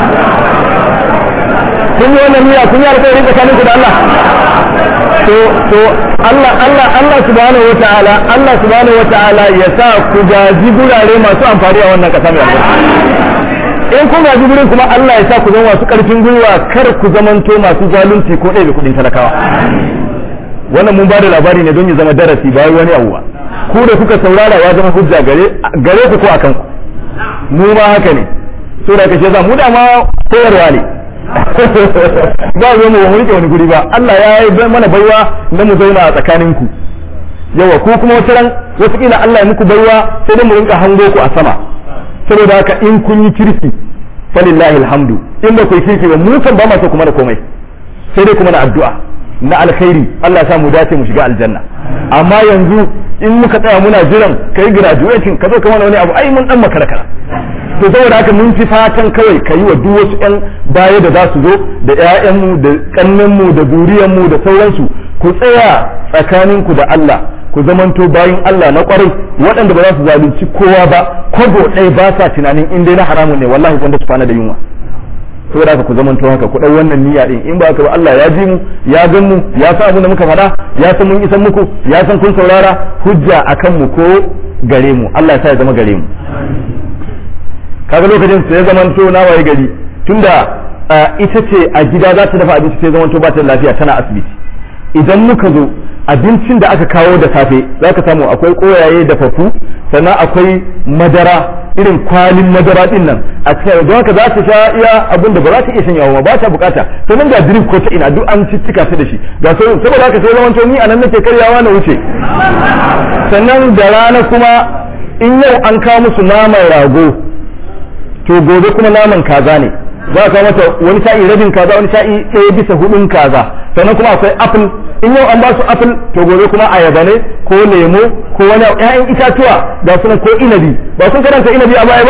kun yi wannan niyya kun yi alkawari tsakanin ku da Allah to to Allah Allah Allah subhanahu wataala Allah subhanahu wataala ya sa ku gaji gurare masu amfani a wannan ƙasa mai albarka in kun gaji gurin kuma Allah ya sa ku zama masu ƙarfin gwiwa kar ku zamanto masu zalunci ko ɗaya kuɗin talakawa wannan mun bada labari ne don ya zama darasi ba wani abu ba ku da kuka saurara ya zama hujja gare gare ku ko akan ku mu ma haka ne so da kace za mu da ma koyarwa ne ba zo mu rike wani guri ba Allah ya yi mana baiwa na mu zauna a tsakanin ku yawa ko kuma wata ran wasu kila Allah ya muku baiwa sai dai mu rinka hango ku a sama saboda haka in kun yi kirki falillahi alhamdu in ba ku yi kirki ba mu kan ba ma so kuma da komai sai dai kuma na addu'a na alkhairi Allah ya sa mu dace mu shiga aljanna amma yanzu in muka tsaya muna jiran kai graduating ka zo ka mana wani abu ai mun dan makara kara to saboda haka mun fi fatan kawai ka yi wa duk wasu yan baya da za su zo da ƴaƴanmu da kannenmu da zuriyanmu da sauransu ku tsaya tsakaninku da Allah ku zamanto bayin Allah na kwarai waɗanda ba za su zalunci kowa ba kwabo ɗaya ba sa tunanin in dai na haramun ne wallahi wanda su kwana da yunwa saboda haka ku zamanto haka ku ɗau wannan niyya din in ba haka ba Allah ya ji mu ya gan mu ya san abin da muka faɗa ya san mun isan muku ya san kun saurara hujja akan mu ko gare mu Allah ya sa ya zama gare mu kaga lokacin sai ya zamanto na waye gari tunda ita ce a gida za ta dafa abinci sai zamanto ba ta da lafiya tana asibiti idan muka zo abincin da aka kawo da safe za ka samu akwai koyaye da fafu sannan akwai madara irin kwalin madara din nan a cikin don haka za ta sha iya abin da ba za ta iya shanyawa ba ta bukata sannan ga drip ko ta ina duk an cicika ta da shi ga sai saboda haka sai zaman ni anan nake karyawa na wuce sannan da rana kuma in yau an kawo musu naman rago to gobe kuma naman kaza ne za ka mata wani sa'i rabin kaza wani sa'i ɗaya bisa hudun kaza sannan kuma akwai apple in yau an ba su apple to gobe kuma ayaba ne ko lemo ko wani ƴaƴan itatuwa da suna ko inabi ba sun karanta inabi a baya ba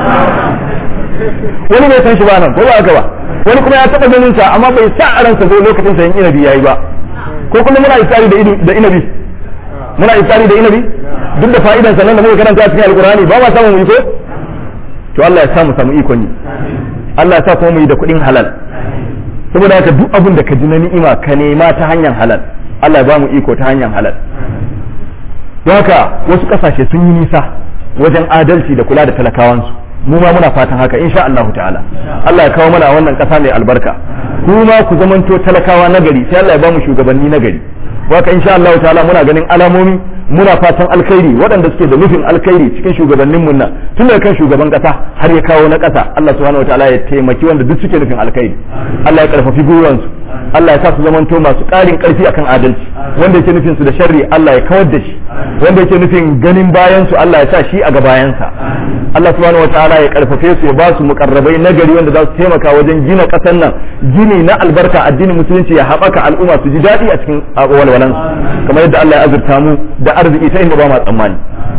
wani bai san shi ba nan ko ba haka ba wani kuma ya taɓa ganin sa amma bai sa a ransa ko lokacin sa yin inabi yayi ba ko kuma muna isari da inabi muna isari da inabi duk da fa'idan sa nan da muka karanta a cikin alqur'ani ba ma samu mu iko to Allah ya sa mu samu ikon yi Allah ya sa kuma mu yi da kuɗin halal saboda haka duk abin da ka ji na ni'ima ka nema ta hanyar halal Allah ya ba mu iko ta hanyar halal don haka wasu kasashe sun yi nisa wajen adalci da kula da talakawansu mu ma muna fatan haka insha Allah ta'ala Allah ya kawo mana a wannan kasa mai albarka kuma ku zamanto talakawa nagari sai Allah ya ba mu shugabanni nagari haka insha Allah ta'ala muna ganin alamomi muna fatan alkhairi waɗanda suke da nufin alkhairi cikin shugabannin mun nan tun daga kan shugaban kasa har ya kawo na kasa Allah subhanahu wataala ya taimaki wanda duk suke nufin alkhairi Allah ya karfafi gwiwansu Allah ya sa su zamanto masu ƙarin ƙarfi akan adalci wanda yake nufin su da sharri Allah ya kawar da shi wanda yake nufin ganin bayan su Allah ya sa shi a gabayansa Allah subhanahu wataala ya karfafe su ya ba su mukarrabai nagari wanda za su taimaka wajen gina ƙasar nan gini na albarka addinin musulunci ya haɓaka al'umma su ji daɗi a cikin walwalansu kamar yadda Allah ya azurta mu da arziki ta inda ba ma tsammani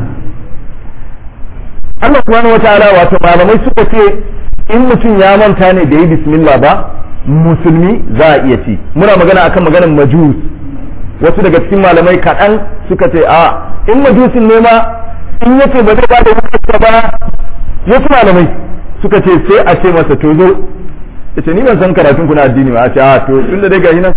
Allah subhanahu wataala wato malamai suka ce in mutum ya manta ne da yi bismillah ba musulmi za a iya ci muna magana akan maganar majus wasu daga cikin malamai kaɗan suka ce a in majusin ne ma in yace ba zai ba da wukarsa ba wasu malamai suka ce sai a ce masa to zo ya ce ni ban san karatun kuna addini ba a ce a to tun da dai gashi nan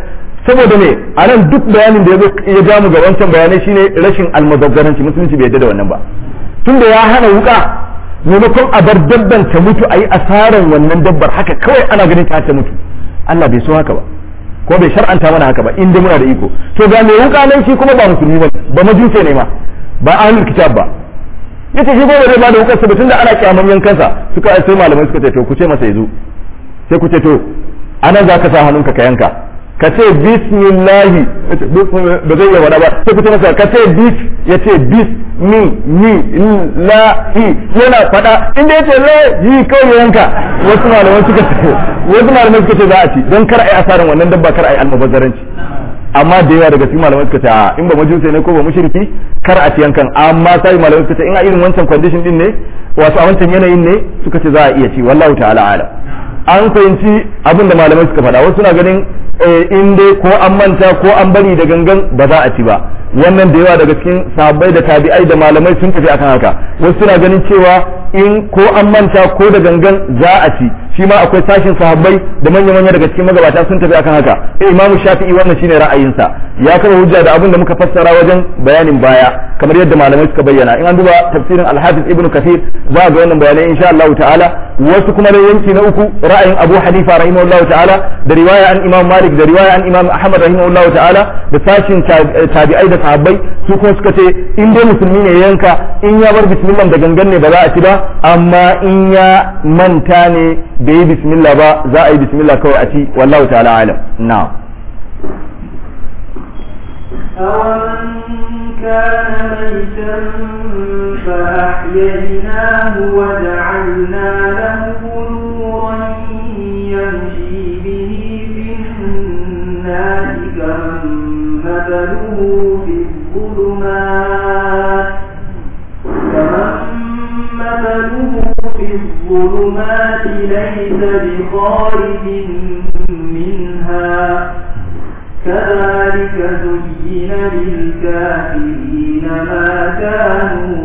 saboda ne a nan duk bayanin da ya ja mu ga wancan bayanai shine rashin almubazzaranci musulunci bai yadda da wannan ba tunda ya hana wuka maimakon a bar dabban ta mutu a yi asaran wannan dabbar haka kawai ana ganin ta ta mutu Allah bai so haka ba ko bai shar'anta mana haka ba inda muna da iko to ga mai wuka nan shi kuma ba musulmi ba ba majuse ne ma ba ahlul kitab ba yace shi gobe zai ba da wukar sa tunda ana kyaman yankansa suka sai malamai suka ce to ku ce masa yazo sai ku ce to anan za ka sa hannunka ka yanka ka ce bismillahi ba zai iya wada ba sai ku ce masa ka ce bis ya ce bis mi mi la hi yana fada inda yace la yi kawai yanka wasu malamai suka ce wasu malamai suka ce za a ci don kar ai asarin wannan dabba kar ai almubazzaranci amma da yawa daga cikin malamai suka ce a in ba majusai ne ko ba mushriki kar a ci yankan amma sai malamai suka ce in a irin wancan condition din ne wato a wancan yanayin ne suka ce za a iya ci wallahu ta'ala alam an fahimci abin da malamai suka faɗa wasu na ganin in dai ko an manta ko an bari da gangan ba za a ci ba wannan da yawa daga cikin sahabbai da tabi'ai da malamai sun tafi akan haka wasu suna ganin cewa in ko an manta ko da gangan za a ci shi ma akwai sashin sahabbai da manya-manya daga cikin magabata sun tafi akan haka eh imamu shafi'i wannan shine ra'ayinsa ya kama hujja da abin da muka fassara wajen bayanin baya kamar yadda malamai suka bayyana in an duba tafsirin al-hafiz ibnu kathir za ga wannan bayanai insha Allah ta'ala wasu kuma da yanki na uku ra'ayin abu hanifa rahimahullahu ta'ala da riwaya an imam malik da riwaya an imam ahmad rahimahullahu ta'ala da sashin tabi'ai da sahabbai su kuma suka ce in dai musulmi ne yanka in ya bar bismillah da gangan ne ba za a ci ba amma in ya manta ne bai yi bismillah ba za a yi bismillah kawai a ci wallahu ta'ala alam na'am أومن كان ميتا فأحييناه وجعلنا له نورا يمشي به في الناس كمن مثله في الظلمات كمن مثله في الظلمات ليس بخارج منها كذلك زين للكافرين ما كانوا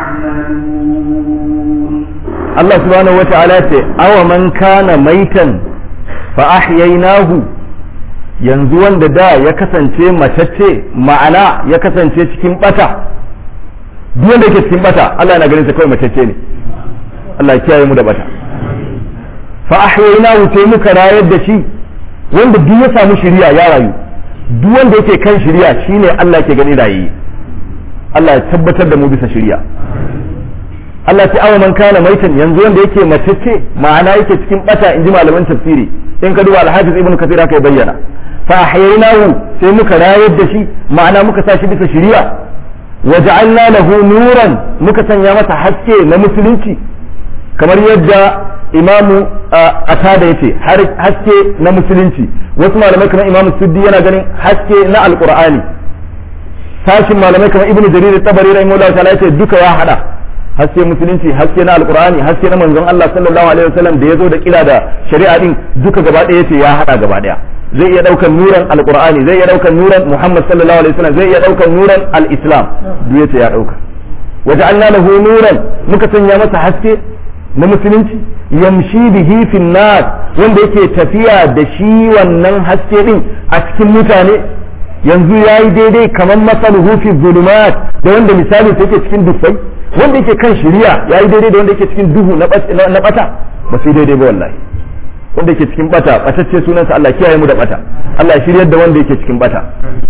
يعملون Allah subhanahu wa ta'ala ce awa man kana maitan fa ahyaynahu yanzu wanda da ya kasance matacce ma'ana ya kasance cikin bata duk wanda yake cikin bata Allah yana ganin sa kawai matacce ne Allah ya kiyaye mu da bata fa ahyaynahu sai muka rayar da shi wanda duk ya samu shiriya ya rayu duk wanda yake kan shiriya shine Allah ke gani rayi Allah ya tabbatar da mu bisa shiriya Allah ta awa man kana maitan yanzu wanda yake matacce ma'ana yake cikin bata in ji malaman tafsiri in ka duba al-hafiz ibn kathir aka bayyana fa ahyaynahu sai muka rayar da shi ma'ana muka sa shi bisa shiriya wa ja'alna lahu nuran muka sanya masa haske na musulunci kamar yadda imamu atada yace haske na musulunci wasu malamai kamar imamu suddi yana ganin haske na alqur'ani sashin malamai kamar ibnu jarir tabari rahimahullahu ta'ala yace duka ya hada haske musulunci haske na alqur'ani haske na manzon Allah sallallahu alaihi wasallam da yazo da kira da shari'a din duka gaba ɗaya yace ya hada gaba ɗaya zai iya daukan nuran alqur'ani zai iya daukan nuran muhammad sallallahu alaihi wasallam zai iya daukan nuran al-islam duk yace ya dauka waja'alna lahu nuran muka sanya masa haske na musulunci yamshi bihi fin nas wanda yake tafiya da shi wannan haske din a cikin mutane yanzu yayi daidai kamar masaluhu fi zulumat da wanda misali take cikin dufai wanda yake kan shiriya yayi daidai da wanda yake cikin duhu na bata ba su daidai ba wallahi wanda yake cikin bata batacce sunansa Allah kiyaye mu da bata Allah ya shiryar da wanda yake cikin bata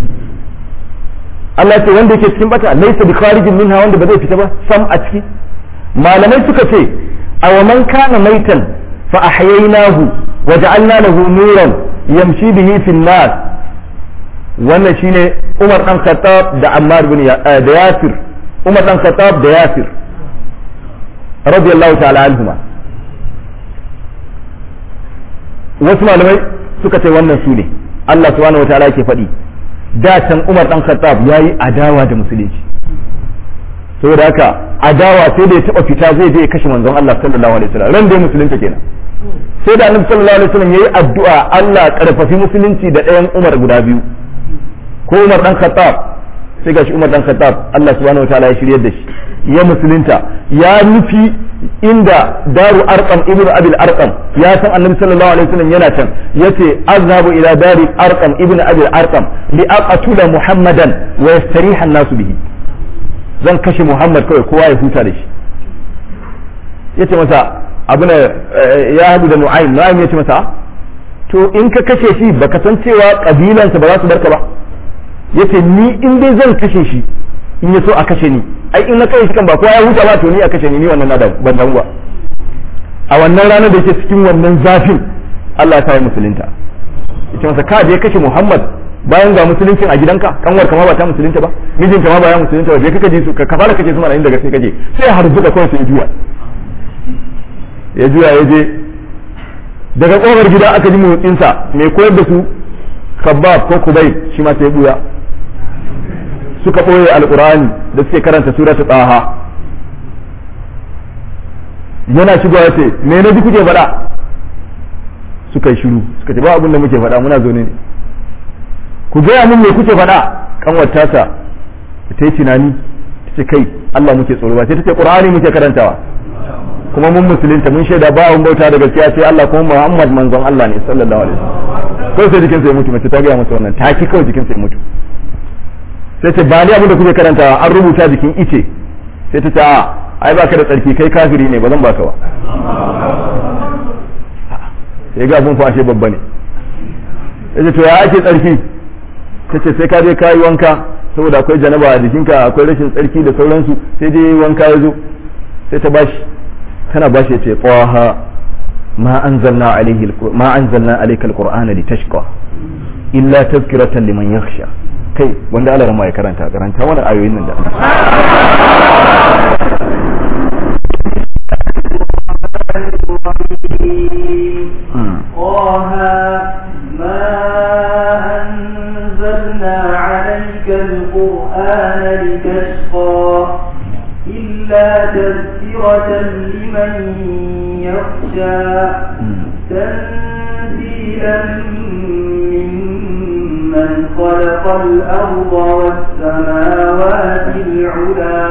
Allah ya ce wanda yake cikin bata laysa bi kharijin minha wanda ba zai fita ba sam a ciki malamai suka ce aw man kana maitan fa ahyaynahu wa ja'alna lahu nuran yamshi bihi fi nas wannan shine Umar dan Khattab da Ammar bin da Yasir Umar dan Khattab da Yasir radiyallahu ta'ala anhuma wasu malamai suka ce wannan su ne Allah subhanahu wataala yake faɗi da can Umar dan Khattab yayi adawa da musulunci saboda haka adawa sai da ya taba fita zai je ya kashe manzon Allah sallallahu alaihi wasallam ran da ya musulunta kenan sai da Annabi sallallahu alaihi wasallam yayi addu'a Allah karfafi musulunci da ɗayan Umar guda biyu ko Umar dan Khattab sai gashi Umar dan Khattab Allah subhanahu wataala ya shiryar da shi ya musulunta ya nufi inda daru arqam ibn abil arqam ya san annabi sallallahu alaihi wasallam yana can yace azhabu ila dari arqam ibn abil arqam li aqtula muhammadan wa yastariha an-nasu bihi zan kashe muhammad kawai kowa ya huta da shi yace masa abuna ya hadu da nu'aym nu'aym yace masa to in ka kashe shi baka san cewa kabilansa ba za su barka ba yace ni in dai zan kashe shi in ya so a kashe ni ai in na kai shi kan ba kowa ya huta ba to ni a kashe ni ni wannan na da ban damu ba a wannan ranar da yake cikin wannan zafin Allah ya sa musulunta yace masa ka je kashe Muhammad bayan ga musuluncin a gidanka kanwar kama ba ta musulunta ba mijinka ma ba ya musulunta ba je kaka je su ka fara kace su mana inda gaske kaje sai har zuka kawai sai juya ya juya ya je daga kofar gida aka ji motsinsa mai koyar da su kabab ko kubai shi ma sai buya suka ɓoye alƙur'ani da suke karanta suratu tsaha yana shigowa ya ce me na ji kuke faɗa suka yi shiru suka ce ba abin da muke faɗa muna zaune ne ku gaya mun me kuke faɗa kanwar tasa ta yi tunani ta ce kai Allah muke tsoro ba sai ta ce ƙur'ani muke karantawa kuma mun musulunta mun shaida ba abin bauta da gaskiya sai Allah kuma Muhammad manzon Allah ne sallallahu alaihi wasallam kawai sai jikinsa ya mutu mace ta gaya masa wannan ta ki kawai jikinsa ya mutu sai ce ba ni abin da kuke karanta an rubuta jikin ice sai ta ce a ai baka da tsarki kai kafiri ne ba zan baka ba sai ga abun fashe babba ne sai ce to ya ake tsarki ta ce sai ka je ka yi wanka saboda akwai janaba a jikinka akwai rashin tsarki da sauransu sai je wanka ya zo sai ta bashi tana bashi ya ce qaha ma anzalna alayhi ma anzalna alayka alqur'ana litashqa illa tazkiratan liman yakhsha kai wanda Allah ma ya karanta karanta wannan ayoyin nan da طه ما أنزلنا عليك القرآن لتشقى إلا تذكرة لمن يخشى تنزيلا ممن خلق الأرض والسماوات العلا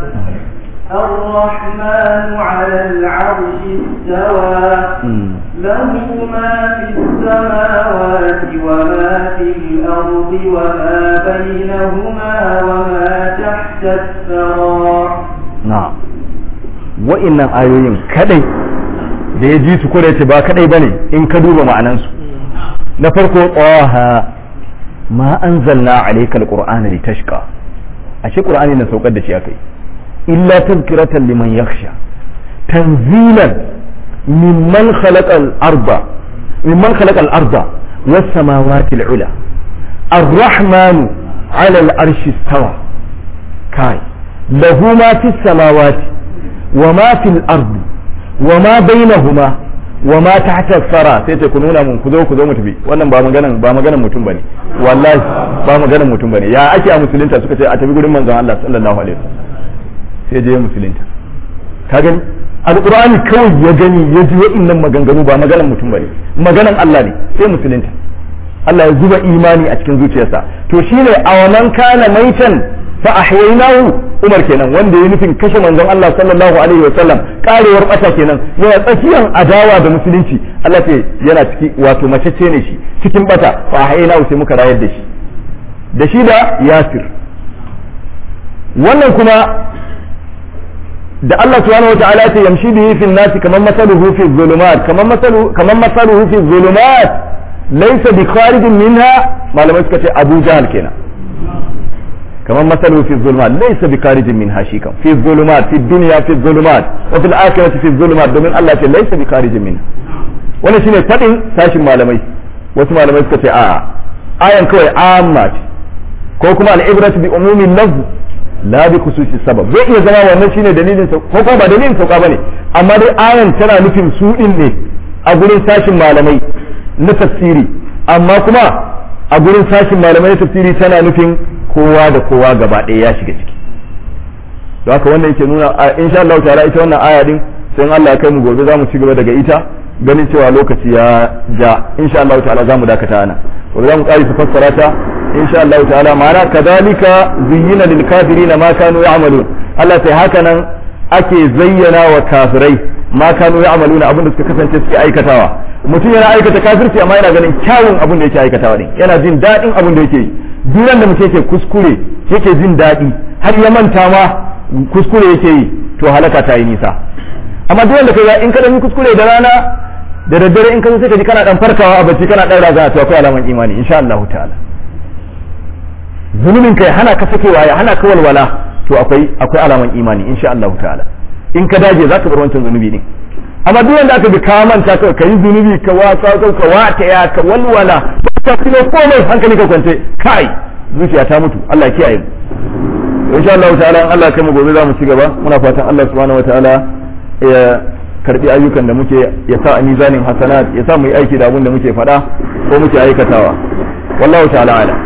الرحمن على العرش استوى له ما في السماوات وما في الأرض وما بينهما وما تحت الثرى na'am wa'innan ayoyin kadai da ya ji su ko da yace ba kadai bane in ka duba ma'anansu na farko qaha ma anzalna alayka alqur'ana litashqa ashe qur'ani na saukar da shi akai illa tazkiratan liman yakhsha tanzilan mimman khalaqa al-arda mimman khalaqa al-arda was samawati al-ula الرحمن على العرش استوى كاي له ما في السماوات وما في الأرض وما بينهما وما تحت الثرى sai ta kununa mun ku zo ku zo mu tafi wannan ba maganan ba maganan mutum bane wallahi ba maganan mutum bane ya ake a musulunta suka ce a tafi gurin manzon Allah sallallahu alaihi wasallam sai je musulunta ka gani alqur'ani kawai ya gani ya ji wa'annan maganganu ba maganan mutum bane maganan Allah ne sai musulunta Allah ya zuba imani a cikin zuciyarsa to shine a wannan kana maitan fa ahyaynahu Umar kenan wanda ya nufin kashe manzon Allah sallallahu alaihi wa sallam karewar bata kenan yana tsakiyar adawa da musulunci Allah ce yana ciki wato macece ne shi cikin bata fa ahyaynahu sai muka rayar da shi da shi da Yasir wannan kuma da Allah subhanahu wa ta'ala ya yamshi bihi fil nasi kaman masaluhu fi dhulumat kaman masaluhu kaman masaluhu fi dhulumat laysa bi kharijin minha malamai suka ce Abu Jahl kenan كمان مثله في الظلمات ليس بخارج منها شيئا في الظلمات في الدنيا في الظلمات وفي الآخرة في الظلمات domin Allah ce ليس بخارج منها wannan shine fadin sashin malamai wasu malamai suka ce a ayan kawai amma ce ko kuma al'ibratu bi umumin lafz la bi khususi sabab zai iya zama wannan shine dalilin ko kuma ba dalilin sauka bane amma dai ayan tana nufin su din ne a gurin sashin malamai na tafsiri amma kuma a gurin sashin malamai na tafsiri tana nufin kowa da kowa gaba ɗaya ya shiga ciki don haka wannan yake nuna insha Allah ta'ala ita wannan aya din sai Allah ya kai mu gobe za mu ci gaba daga ita ganin cewa lokaci ya ja insha Allah ta'ala za mu dakata ana gobe za mu ƙari su fassara ta insha Allah ta'ala ma'ana kadhalika zuyyina lil kafirin ma kanu ya'malun Allah sai haka nan ake zayyana wa kafirai ma kanu ya'maluna abin da suka kasance suke aikatawa mutum yana aikata kafirci amma yana ganin kyawun abin da yake aikatawa ne yana jin daɗin abin da yake yi duran da mutum yake kuskure yake jin daɗi har ya manta ma kuskure yake yi to halaka ta yi nisa amma duk wanda kai in ka dan kuskure da rana da daddare in ka zo sai ka ji kana dan farkawa a bacci kana dan raza to akwai alaman imani insha Allah ta'ala zunubin kai hana ka sakewa ya hana ka walwala to akwai akwai alaman imani insha Allah ta'ala in ka dage zaka bar wancan zunubi ne amma duk wanda aka bi ka manta ka kai zunubi ka wasa ka ka wata ya ka walwala ka kuma komai hankali ka kwance kai zuciya ta mutu Allah ya kiyaye mu insha Allah ta'ala in Allah kai mu gobe za mu ci gaba muna fatan Allah subhanahu wataala ya karbi ayyukan da muke ya sa a mizanin hasanat ya sa mu yi aiki da abin da muke faɗa ko muke aikatawa wallahu ta'ala ala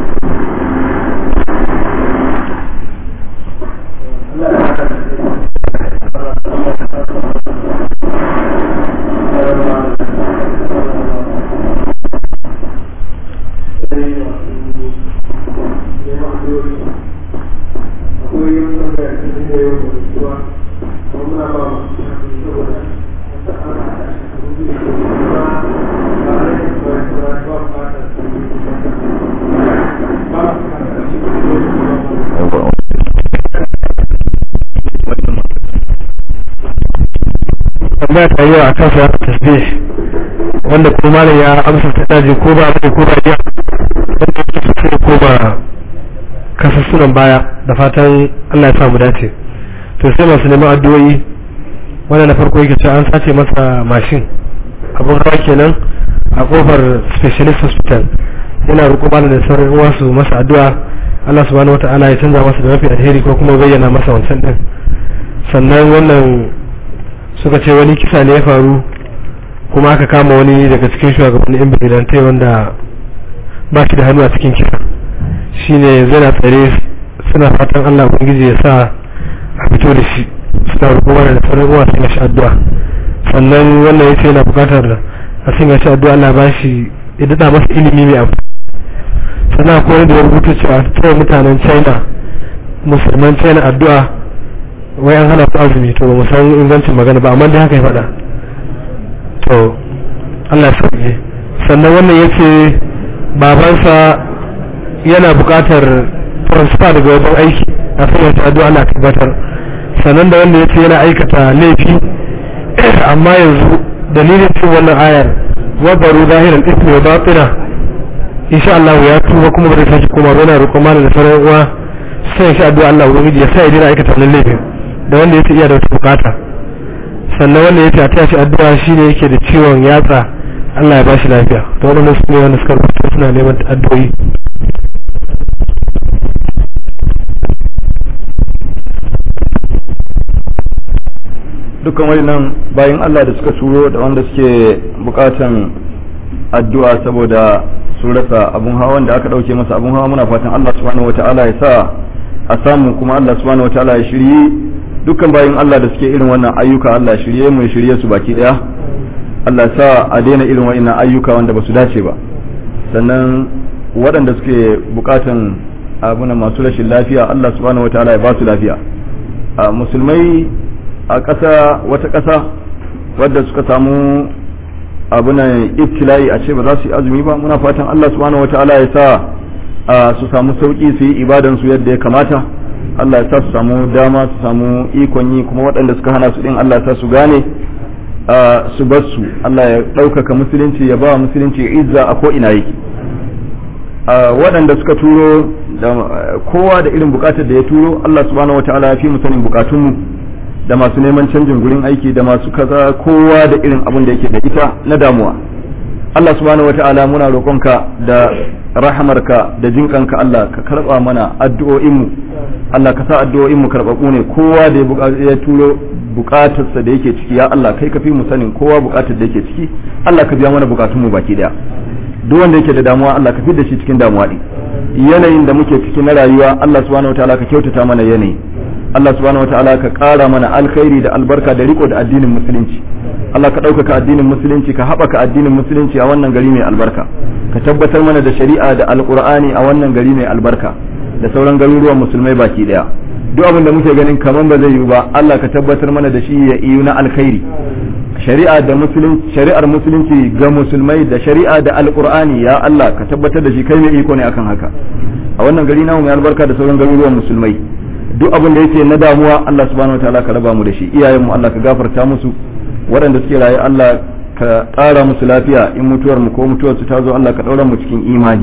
tambaya ta yau a kan sa tasbih wanda kuma malam ya amsa ta daji ko ba mai ko ba jiya wanda ya tafi ko ba kasassunan baya da fatan Allah ya sa mu dace to sai masu neman addu'o'i wanda na farko yake cewa an sace masa mashin abun hawa kenan a kofar specialist hospital yana roƙo malam da sauran uwa su masa addu'a Allah subhanahu wata'ala ya canza masa da mafi alheri ko kuma bayyana masa wancan din sannan wannan suka ce wani kisa ne ya faru kuma aka kama wani daga cikin shugabannin yan bigilantai wanda ba shi da hannu a cikin kisa shine zai na tsare suna fatan allah ubangiji ya sa a fito da shi suna roƙo mana da sauran uwa sun shi addu'a sannan wannan yace yana buƙatar a sun shi addu'a allah ba shi ya daɗa masa ilimi mai amfani sannan akwai wani da ya rubuta cewa ta mutanen china musulman china addu'a wai an hana ku azumi to ba san ingancin magana ba amma dai haka ya faɗa to Allah ya sauke sannan wannan yace babansa yana buƙatar transfer daga wajen aiki a sanar ta addu'a Allah tabbatar sannan da wanda yace yana aikata laifi amma yanzu dalilin cin wannan ayar wabaru zahiran ismi wa batina insha Allah ya tuba kuma ba zai sake koma ba yana roƙon mana da sauran uwa sai insha addu'a Allah ubangiji ya sa ya dina aikata wannan laifin da wanda yake iya da wata bukata sannan wanda yake a tashi addu'a shine yake da ciwon yatsa Allah ya ba shi lafiya to wannan su ne wanda suka rubuta suna neman addu'o'i dukkan waɗannan bayan Allah da suka turo da wanda suke bukatan addu'a saboda su rasa abun hawa wanda aka dauke masa abun hawa muna fatan Allah subhanahu wataala ya sa a samu kuma Allah subhanahu wataala ya shirye dukkan bayan Allah da suke irin wannan ayyuka Allah ya shirye mu ya shirye su baki daya Allah ya sa a daina irin wannan ayyuka wanda ba su dace ba sannan waɗanda suke bukatan abuna masu rashin lafiya Allah subhanahu wataala ya ba su lafiya a musulmai a ƙasa wata ƙasa wadda suka samu abunan ibtila'i a ce ba za su yi azumi ba muna fatan Allah subhanahu wataala ya sa su samu sauki su yi ibadan su yadda ya kamata Allah ya sa su samu dama su samu ikon yi kuma waɗanda suka hana su din Allah ya sa su gane su bar su Allah ya ɗaukaka musulunci ya ba musulunci izza a ko ina yake waɗanda suka turo da kowa da irin bukatar da ya turo Allah subhanahu wataala ya fi mu sanin bukatunmu da masu neman canjin gurin aiki da masu kaza kowa da irin abin da yake da ita na damuwa Allah subhanahu wata'ala muna roƙonka da rahamarka da jinkanka Allah ka karɓa mana addu'o'inmu Allah ka sa addu'o'inmu karɓaɓɓu ne kowa da ya turo buƙatarsa da yake ciki ya Allah kai ka fi mu sanin kowa buƙatar da yake ciki Allah ka biya mana buƙatunmu baki daya duk wanda yake da damuwa Allah ka fi da shi cikin damuwa din yanayin da muke ciki na rayuwa Allah subhanahu wata'ala ka kyautata mana yanayi Allah subhanahu wataala ka ƙara mana alkhairi da albarka da riko da addinin musulunci Allah ka ɗaukaka addinin musulunci ka haɓaka addinin musulunci a wannan gari mai albarka ka tabbatar mana da shari'a da alƙur'ani a wannan gari mai albarka da sauran garuruwan musulmai baki ɗaya duk abin da muke ganin kaman ba zai yiwu ba Allah ka tabbatar mana da shi ya iyu na alkhairi shari'a da musulunci shari'ar musulunci ga musulmai da shari'a da alqur'ani ya Allah ka tabbatar da shi kai mai iko ne akan haka a wannan gari namu mai albarka da sauran garuruwan musulmai duk abin da yake na damuwa Allah subhanahu wataala ka raba mu da shi iyayen mu Allah ka gafarta musu waɗanda suke raye Allah ka ƙara musu lafiya in mutuwar mu ko mutuwar su ta zo Allah ka ɗaura mu cikin imani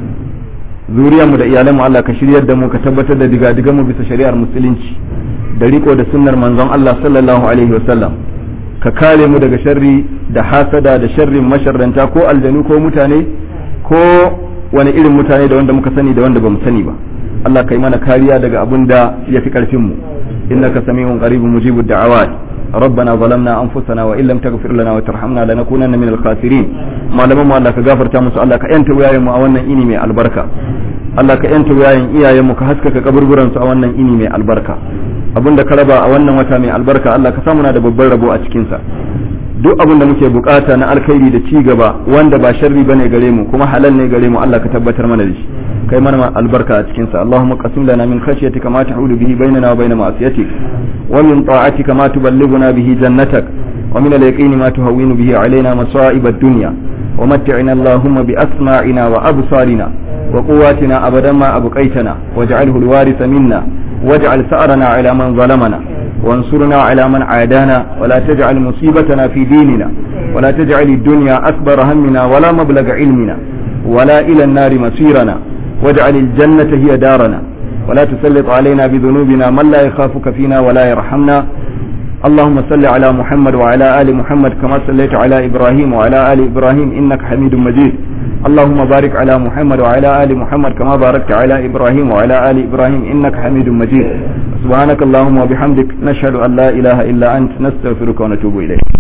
zuriyar mu da iyalan mu Allah ka shiryar da mu ka tabbatar da diga mu bisa shari'ar musulunci da riko da sunnar manzon Allah sallallahu alaihi wasallam ka kare mu daga sharri da hasada da sharrin masharranta ko aljanu ko mutane ko wani irin mutane da wanda muka sani da wanda bamu sani ba Allah kai mana kariya daga abin da ya fi karfin mu innaka sami'un qaribun mujibud da'awat ربنا ظلمنا انفسنا وان لم تغفر لنا وترحمنا لنكونن من الخاسرين malaman mu Allah ka gafarta musu Allah ka yanta wayayen mu a wannan ini mai albarka Allah ka yanta wayayen iyayen mu ka haskaka kaburburan su a wannan ini mai albarka abinda ka raba a wannan wata mai albarka Allah ka samu na da babban rabo a cikin sa duk abin da muke bukata na alkhairi da ci gaba wanda ba sharri bane gare mu kuma halal ne gare mu Allah ka tabbatar mana da shi kai mana albarka a cikin sa Allahumma qasim lana min khashyatika ma tahulu bihi bainana wa bain ma'siyatik wa min ta'atika ma tuballighuna bihi jannatak wa min al-yaqini ma tuhawwinu bihi alaina masa'ib ad-dunya wa mat'ina Allahumma bi asma'ina wa absarina wa quwwatina abadan ma abqaitana waj'alhu al-waritha minna waj'al sa'rana ala man zalamana وانصرنا على من عادانا ولا تجعل مصيبتنا في ديننا ولا تجعل الدنيا أكبر همنا ولا مبلغ علمنا ولا إلى النار مصيرنا واجعل الجنة هي دارنا ولا تسلط علينا بذنوبنا من لا يخافك فينا ولا يرحمنا اللهم صل على محمد وعلى آل محمد كما صليت على إبراهيم وعلى آل إبراهيم إنك حميد مجيد اللهم بارك على محمد وعلى آل محمد كما باركت على إبراهيم وعلى آل إبراهيم إنك حميد مجيد سبحانك اللهم وبحمدك نشهد أن لا إله إلا أنت نستغفرك ونتوب إليك